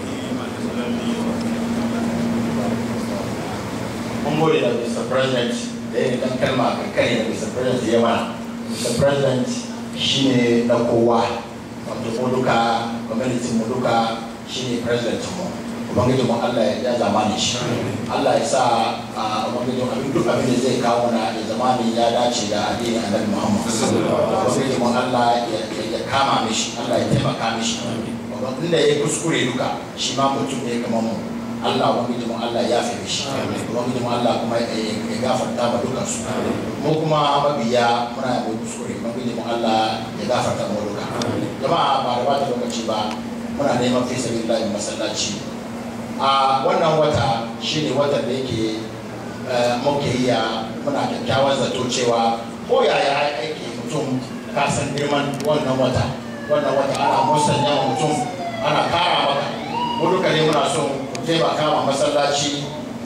mun gode da Mr. President da yin kan kalma kankani da Mr. President ya mana. Mr. President shine na kowa wato ko duka community mu duka shine president mu. Ubangiji mu Allah ya zamani shi. Allah ya sa a Ubangiji mu abin duk abin da zai kawo na da zamani ya dace da addinin Annabi Muhammad. Ubangiji mu Allah ya ya kama mishi, Allah ya taimaka mishi. Inda ya kuskure duka shi ma mutum ne kamar mu. Allah ubangiji mu Allah ya fi mishi ubangiji mu Allah kuma ya ya gafarta ma dukan su mu kuma mabiya muna da kuskure ubangiji mu Allah ya gafarta mu duka jama'a ba da bata lokaci ba muna neman fi sabilillah masallaci a wannan wata shine watan da yake eh, muke iya muna kyakkyawan zato cewa ko yaya aiki mutum ka san girman wannan wata wannan wata ana musanya wa mutum ana kara maka mu duka ne muna son taimaka ma masallaci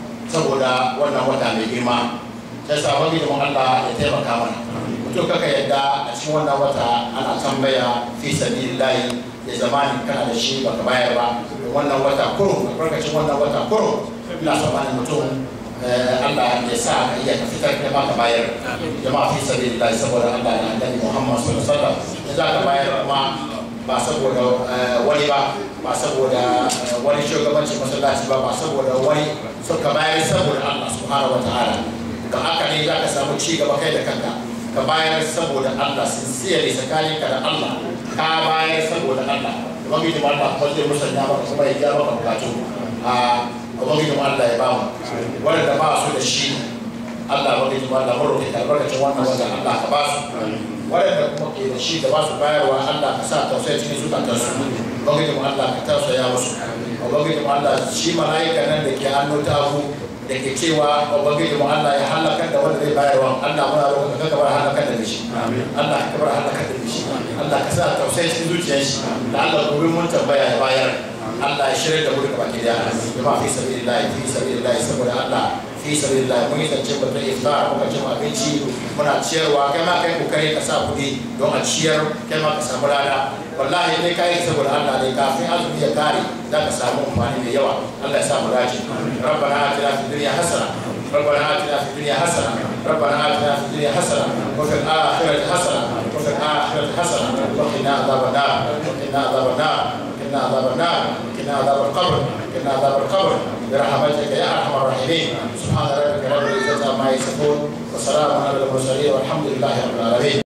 saboda wannan wata mai girma sai sabon gidan Allah ya taimaka mana mutum kaka yadda a cikin wannan wata ana tambaya fi sabilillahi ya zamani kana da shi baka bayar ba wannan wata kurum albarkacin wannan wata kurum ina son bani mutum eh, Allah ya sa ka iya ka fitar da maka bayar jama'a fi sabilillahi saboda Allah da annabi Muhammad sallallahu alaihi wasallam ya za ka bayar kuma ba saboda eh, wani ba ba saboda eh, wani shugabancin masallaci ba ba saboda wani suka bayar saboda Allah subhanahu wa ta'ala da haka ne za ka samu ci gaba kai da kanka ka bayar saboda Allah sincere tsakanin ka da Allah ka bayar saboda Allah ubangiji mu Allah ko zai musanya maka kuma ya gyara maka bukatu a ubangiji mu Allah ya ba mu wanda ba su da shi Allah ubangiji mu Allah mu roƙe ka albarkacin wannan wanda Allah ka ba su waɗanda kuma ke da shi da ba su bayarwa Allah ka sa tausayi cikin zukatansu ubangiji mu Allah ka tausaya musu ubangiji mu Allah shi mala'ika nan da ke hannu tagu da ke cewa ubangiji mu Allah ya halaka da wanda zai bayarwa Allah muna roƙon ka kabar halaka da shi Allah ka kabar halaka da shi Allah ka sa tausayi cikin zuciyar shi da Allah gobe mun tambaya ya bayar Allah ya shirya da mu duka baki daya jama'a fi sabilillah fi sabilillah saboda Allah fi sabilillah mun yi zance batun iftar muka cin abinci muna ciyarwa kai ma kai kokari ka sa kuɗi don a ciyar kai ma ka samu lada wallahi dai kai saboda Allah ne kafin azumi ya kare za ka samu amfani mai yawa Allah ya sa mu dace rabbana atina fid dunya hasana ربنا آتنا في الدنيا حسنة ربنا آتنا في الدنيا حسنة وفي الآخرة حسنة وفي الآخرة حسنة وقنا عذاب النار وقنا عذاب النار وقنا عذاب النار وقنا عذاب القبر وقنا عذاب القبر برحمتك يا أرحم الراحمين سبحان ربك رب العزة عما يصفون وسلام على المرسلين والحمد لله رب العالمين